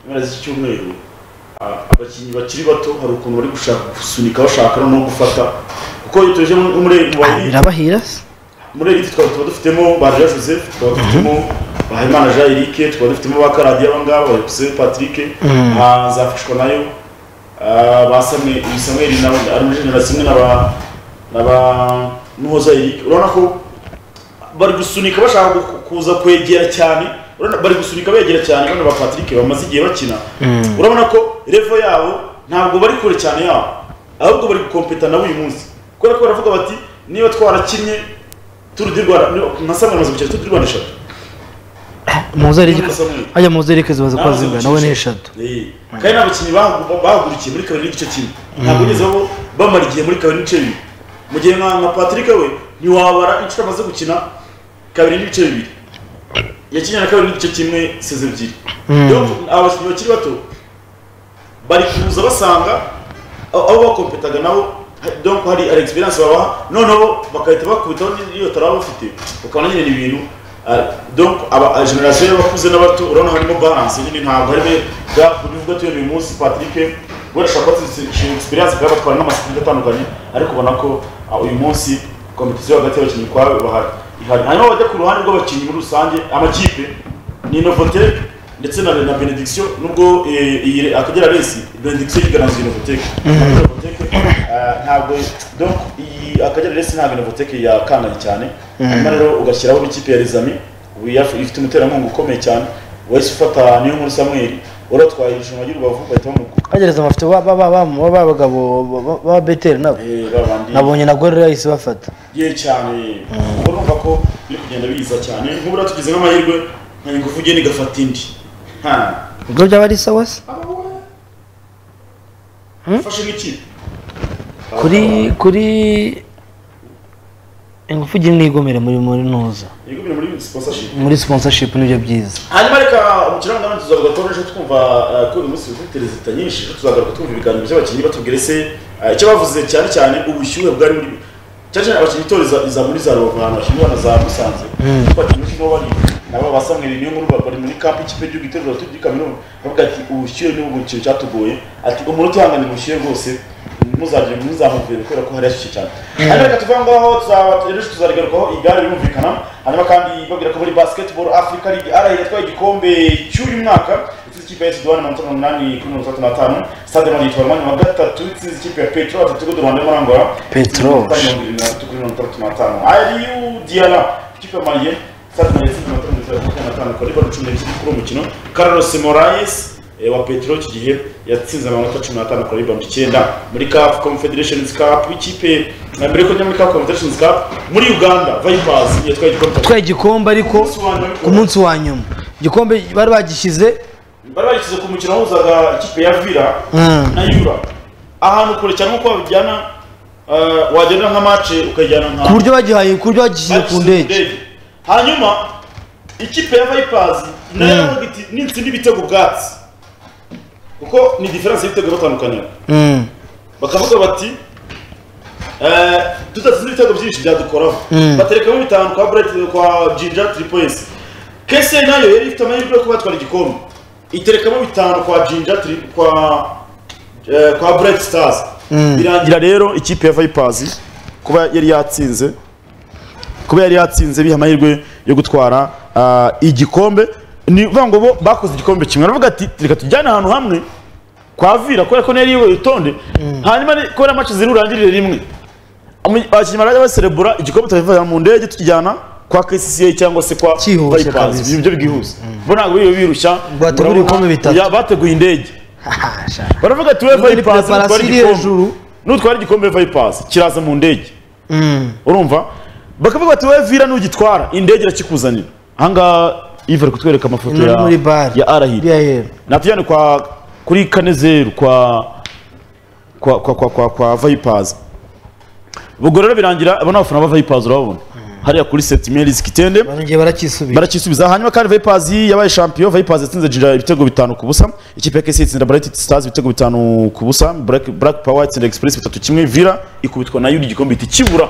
mpera z'iki cyumweru a- abakinnyi bakiri bato hari ukuntu bari gushaka gusunika bashaka no gufata kuko iyo tuje muri muri- muri- birabahira se muri elite twaba tuba dufitemo ba Jean Joseph twaba dufitemo ba Hemana Jean Eric twaba dufitemo ba Karadiyo aba ngaba ba Epuse Patrick ba Nzafashwa nayo ah, ba Samuel Samuel na ari muri generasiyo imwe na ba na ba Muhoza Eric urabona ko bari gusunika bashaka gu- kuza kwegera cyane urabona bari gusunika begera cyane bano ba Patrick bamaze igihe bakina urabona ko revo yabo ntabwo bari kure cyane yabo ahubwo bari gukompeta nabo uyu munsi kubera ko baravuga bati niba twarakinnye turu di rwanda nka samwe amaze gukina turu di rwanda eshatu muzerike None Samuel. ajya muzerike zibaza ko Namaze zingana gukina nawe ni eshatu Eh. kandi n'abakinnyi bahagu- bahagurukiye muri kabiri n'igice kimwe ntabwo ugeze aho bamara igihe muri kabiri n'ibice bibiri mu gihe nka nka patrick we ntiwabara inshuro amaze gukina kabiri n'ibice bibiri yakinnye na kabiri n'igice kimwe seze ebyiri rero abakinnyi bakiri bato bari kuza basanga aho aho bakompetaga nabo ha- donc hari ari experience babaha noneho bakahita bakubitaho n'iyo taraba bafite ukabona nyine ni ibintu ah, donc aba ah, generation y'abakuze n'abato urabona harimo balance nyine ntabwo harimo gap bivuga tuyo uyu munsi Patrick wenda ashobora kuba afite experience kandi batwara n'amasipiriti atandukanye ariko ubona ko ah, uyu munsi competition hagati y'abakinnyi kwa bahari ihari hanyuma bajya ku ruhande rw'abakinnyi muri rusange amakipe ni Novotek ndetse na, na Benediction nubwo eh, iyi akagera resi Benediction yigaranzwe Novotek Novotek ah, ntabwo donc iyi akagera resi ntabwo Novotek yakanganye cyane hanyuma rero ugashyiraho n'ikipe ya Rizami ubu yaf- ifite umuterankunga ukomeye cyane wahise ufata niyo nkuru Samuel uratwaye irushanwa ry'urubavu bahita bamukuka bagereza amafoto b'abagabo ba beteri nabo babandi nabonye na gore yahise bafata ye cyane ubwo urumva ko biri kugenda biza cyane nk'ubu ratugize nk'amahirwe nka ingufu ugenda igafata indi nta ubwo byaba ari sawa se fashe nk'ikipe kuri kuri ingufu ugire nigomere muri muri ntuza yego biri muri sponsorship muri sponsorship nibyo byiza hanyuma reka umukirangantego tuzavuga ko ejo twumva eh, ko uyu munsi ufite perezida nyinshi ejo tuzagaruka twumva ibiganiro by'abakinnyi batubwire se eh, icyo bavuze cyane cyane ubushyuhe bwari buri cyane cyane abakinnyi itoreza iza muri za rubavu ahantu bashyira abana za musanze kuko abakinnyi barimo bari nabo basamwe niyo nkuru bari muri kampi ikipe y'igihugu itoreza abaturage kaminuza bavuga ati ubushyuhe ni ubu ikintu cyatugoye ati umuntu utihangana ubushyuhe rwose muzagire muzamuvire kubera ko hari hashyushye cyane hanyuma reka tuve aho ngaho tuzaba ejo tuzarigarukaho igare rirumvikana hanyuma kandi babwira ko muri basketball africa league arayi yatwaye igikombe cy'uyu mwaka itsinze ikipe ya esidwani mirongo itanu n'umunani kuri mirongo itandatu n'atanu stade mani yitwa mwanya wa gatatu itsinze ikipe ya petro atatu ku rwanda y'amarangora Petro. mirongo irindwi na gatatu kuri mirongo itandatu n'atanu ariyu diana ikipe ya mariye stade mani yatsinze mirongo itanu na makumyabiri n'atanu kuri baro cumi n'ebyiri kuri uwo mukino carlos morais eh, wa petro iki gihe yatsinze amanota cumi n'atanu kuri ribando icyenda muri caf confederations cup ikipe eh, mbere ko njya muri caf confederations cup muri uganda vipers yatwaye igikombe twaye igikombe ariko Ku munsi wa nyuma. ku munsi wa nyuma igikombe bari bagishyize bari bagishyize ku mukino wahuzaga ikipe ya vira Mm. na yura ahantu kure cyane nkuko babijyana eh, wagenda nka mace ukajyana nka ku buryo bagihaye ku buryo bagishyize ku bagishyize ndege hanyuma ikipe ya vipers nayo yaravuga iti nitsinda ibitego ubwatsi kuko ni diferanse y'ibitego batandukanye Mm. bakavuga bati eh, tudatsinda ibitego byinshi byadukoraho Mm. baterekamo bitanu kwa bright kwa jinja three points kese nayo yari ifite amahirwe yo kuba yatwara igikombe iterekamo bitanu kwa jinja three- kwa eh, kwa bright stars birangira rero ikipe ya vipers kuba yari yatsinze kuba yari yatsinze biha amahirwe yo gutwara ah, igikombe ni ukuvuga ngo bo bakoze igikombe kimwe aravuga ati reka tujyane ahantu hamwe kwa vira kubera ko niyo yari yitonde hanyuma ni- kubera match ziri burangirire rimwe Amu- abakinnyi barajya baserebura igikombe tubivana mu ndege tukijyana kwa KCCA cyangwa se kwa Cyihuse kabisa. Vipers ibyo bwihuse bo ntabwo biriwe birushya Bategura Urabona- ibikombe bitatu. Ya, bateguye indege Hasha. baravuga ati we Nubwo ni Vipers nutwara preparation iri igikombe hejuru. nutwara igikombe Vipers kiraza mu ndege Mm. urumva bakavuga bati wowe vira nugitwara indege irakikuzanira ahangaha iva ari kutwereka amafoto Ni ya muri bar ya arahira iriya hera natujyane kwa kuri kanezeru kwa kwa kwa kwa kwa, kwa vipers ubwo rero birangira abo ni abafana ba vipers urababona hariya kuri setimeri zikitende barongeye baracyisubira barakisubiza hanyuma kandi Vipers yabaye champion Vipers yatsinze Jinja ibitego bitanu ku busa ikipe ya KC itsinda Bright Stars ibitego bitanu ku busa Black, Black Power itsinda Express bitatu kimwe Vira ikubitwa na Yuri igikombe ihita ikibura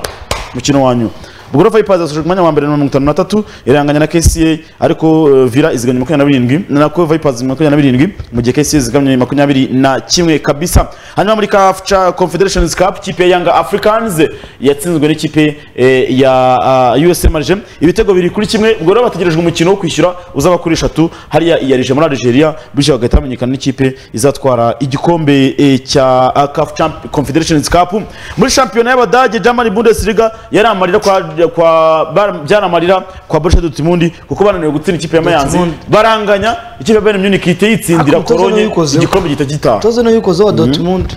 mukino wanyu ubwo rero Vipers yasoje ku mwanya wa mbere na mirongo itanu na tatu iranganya na KCA ariko eh, Vira iziganya makumyabiri na birindwi nako Vipers makumyabiri na birindwi mu gihe KCA zigamye makumyabiri na kimwe kabisa hanyuma muri CAF Cha- Confederations Cup ikipe ya Young Africans yatsinzwe n'ikipe eh, ya ah, USM Alger ibitego biri kuri kimwe ubwo rero bategerejwe umukino wo kwishyura uzaba kuri eshatu hariya iya rije muri Algeria bityo bagahita bamenyekana n'ikipe izatwara igikombe eh, cya ah, CAF Champ- Confederations Cup muri shampiyona y'Abadage German Bundesliga yari amarira kwa kwa bar- byari amarira kwa Borussia Dortmund kuko bananiwe gutsinda ikipe ya Mayanzi Dortmund. baranganya ikipe ya Bayern Munich ihita yitsindira Ariko umutoza Cologne yabikozeho. igikombe gihita gitaha toze niyo yukoze wa dortmund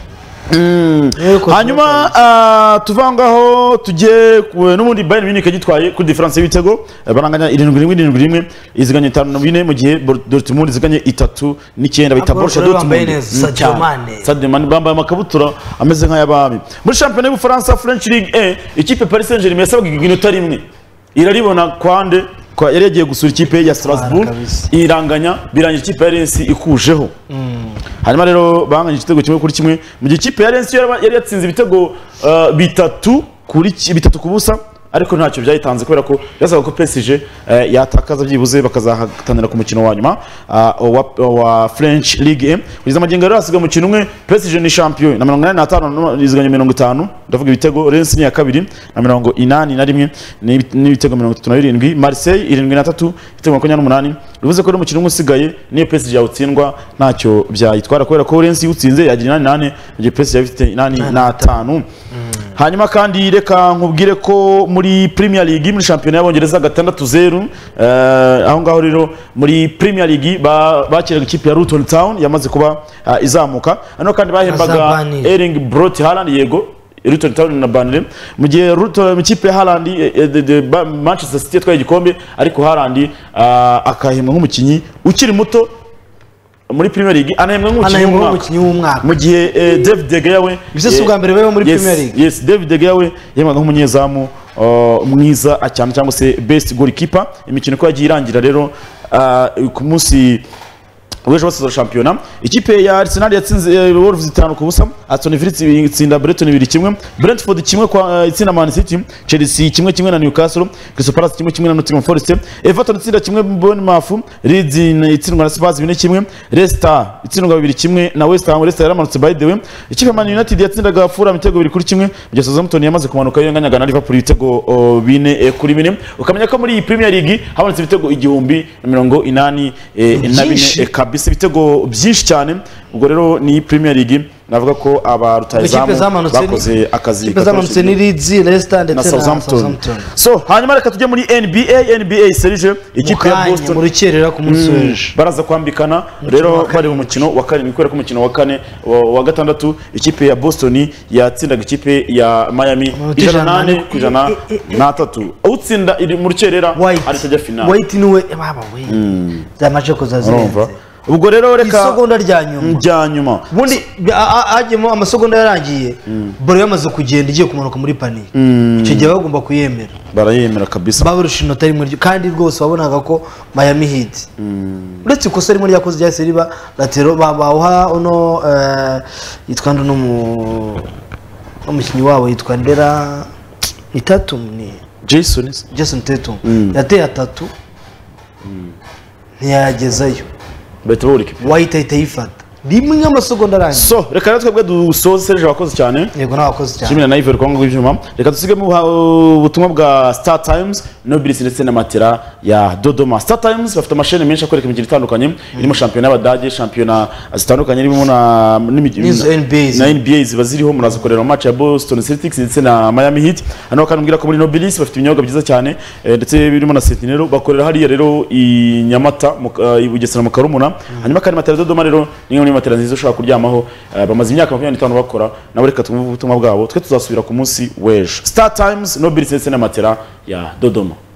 Niyo yukoze wa hanyuma Dortmund. ah, tuva aho ngaho tujye ku- n'ubundi bayern munich yagitwaye kuri diferanse y'ibitego eh, baranganya irindwi rimwe irindwi rimwe iziganye itanu na bine mu gihe Bor- dortmund iziganye itatu n'icyenda bita Abagororwa borusha bambaye dortmund neza, Sadio Mane. sademani bambaye amakabutura ameze nk'ay'abami muri shampiyona y'ubufaransa french league e ikipe paris saint germain yasabwaga inota rimwe iraribona kwande kwa yari yagiye gusura ikipe ya strasbourg kabisa. iranganya birangira ikipe ya rensi ikujeho hanyuma rero banganya igitego kimwe kuri kimwe mu gihe ikipe ya Rennes yo yaba- yari yatsinze ibitego uh, bitatu kuri ki- bitatu ku busa ariko ntacyo byayitanze kubera ko byasabaga ko PSG uh, yatakaza byibuze bakazahatanira ku mukino wa nyuma uh, wa, wa French League 1 kugeza amagingo rero hasigaye umukino umwe PSG ni champion na 85 iziganye 50 ndavuga ibitego Rennes ni iya kabiri na 81 n'ibi- n'ibitego 37 Marseille 73 ibitego 28 bivuze ko rero umukino umwe usigaye niyo PSG yawutsindwa ntacyo byayitwara kubera ko Rennes iwutsinze yagira 88 mu gihe PSG yaba ifite 85 hanyuma kandi reka nkubwire ko muri premier league muri shampiyona y'abongereza gatandatu zeru eh, aho ngaho rero muri premier league ba- bakiraga ikipe ya luton town yamaze kuba ah, izamuka hano kandi bahembaga Azabanira. ering brot haaland yego luton town na banire mu gihe luton mu ikipe ya haaland eh, eh, de- de- ba- manchester city yatwaye igikombe ariko haaland ah, akahembwa nk'umukinnyi ukiri muto muri premier league anahembwa nk'umukinnyi Anahembwa w'umwaka. nk'umukinnyi w'umwaka. mu gihe eh, david de gea we Ibyo si eh, ubwa mbere bibaho muri yes, Premier League. yes david de gea we yemwaga nk'umunyezamu uh, mwiza ah, cyane cyangwa se best goalkeeper imikino uko yagiye irangira rero ah, ku munsi w'ejo basoza shampiyona ikipe ya arsenal yatsinze eh, wolves itanu ku busa aston villa itsinda breton ibiri kimwe brentford kimwe kwa eh, itsinda man city chelsea kimwe kimwe na newcastle crystal palace kimwe kimwe na nottingham forest everton itsinda kimwe bournemouth leeds itsindwa na spurs bine kimwe leicester itsindwa bibiri kimwe na west ham leicester yaramanutse by the way ikipe ya man united yatsindaga fulham ibitego bibiri kuri kimwe mu gihe southampton yamaze kumanuka yonganyaga na liverpool ibitego oh, bine eh, kuri bine ukamenya ko muri iyi premier league habonetse ibitego igihumbi na mirongo inani eh, na bine Byinshi. eh, kabisa ibitego byinshi cyane ubwo rero ni premier league navuga ko aba ikipe rutayizamu zamanutse ni- bakoze akazi ikipe zamanutse ni Leeds, Leicester ndetse na Southampton Southampton. so hanyuma reka tujye muri NBA NBA serije ikipe ya Mukanya, mu Boston rukerera ku munsi Mm, w'ejo baraza kwambikana rero bari mu mukino wa karindwi kubera ko umukino wa kane wa wa gatandatu ikipe ya Boston yatsindaga ikipe ya Miami Amanota ijana ijana nane na- ku ijana na tatu utsinda iri mu rukerera ahita ajya finale white niwe eh, baba we za mace ko zazirenze urumva ubwo rero reka isegonda rya nyuma rya nyuma ubundi a- a- hagiyemo amasegonda yarangiye baro yamaze kugenda igiye kumanuka muri paniye icyo gihe bagomba kuyemera barayemera kabisa babarusha inota rimwe ryo kandi rwose wabonaga ko Miami Heat uretse ikosa rimwe ryakoze ryahise riba latero babaha uno eh, yitwa ndu n'umu n'umukinnyi wabo yitwa Ndera ni Tatum ni jason Jason Tatum yateye atatu ntiyagezayo bahita bawurika wahita ahita yifata rimwe amasegonda arangiye so reka rero twebwe dusoze serije abakoze cyane yego n'abakoze cyane kimwe na ivory congo ibyuma reka dusigemo ubuha- ubutumwa bwa star times nobilis ndetse na matera ya dodoma star times bafite amasheni menshi akwereka imikino itandukanye irimo shampiyona y'abadage shampiyona zitandukanye irimo na n'imikino- N'izo NBA na NBA ziba ziriho muraza kureba match ya Boston Celtics ndetse na Miami Heat hano kandi mbwira ko muri Nobilis bafite ibinyobwa byiza cyane eh, ndetse birimo na Sentinel bakorera hariya rero i Nyamata mu ka- i Bugesera mu Karumuna hanyuma kandi matera Dodoma rero ni imwe muri matera nziza ushobora kuryamaho eh, bamaze imyaka 25 bakora nabo reka tumve ubutumwa bwabo twe tuzasubira ku munsi w'ejo Star Times Nobilis ndetse na matera ya Dodoma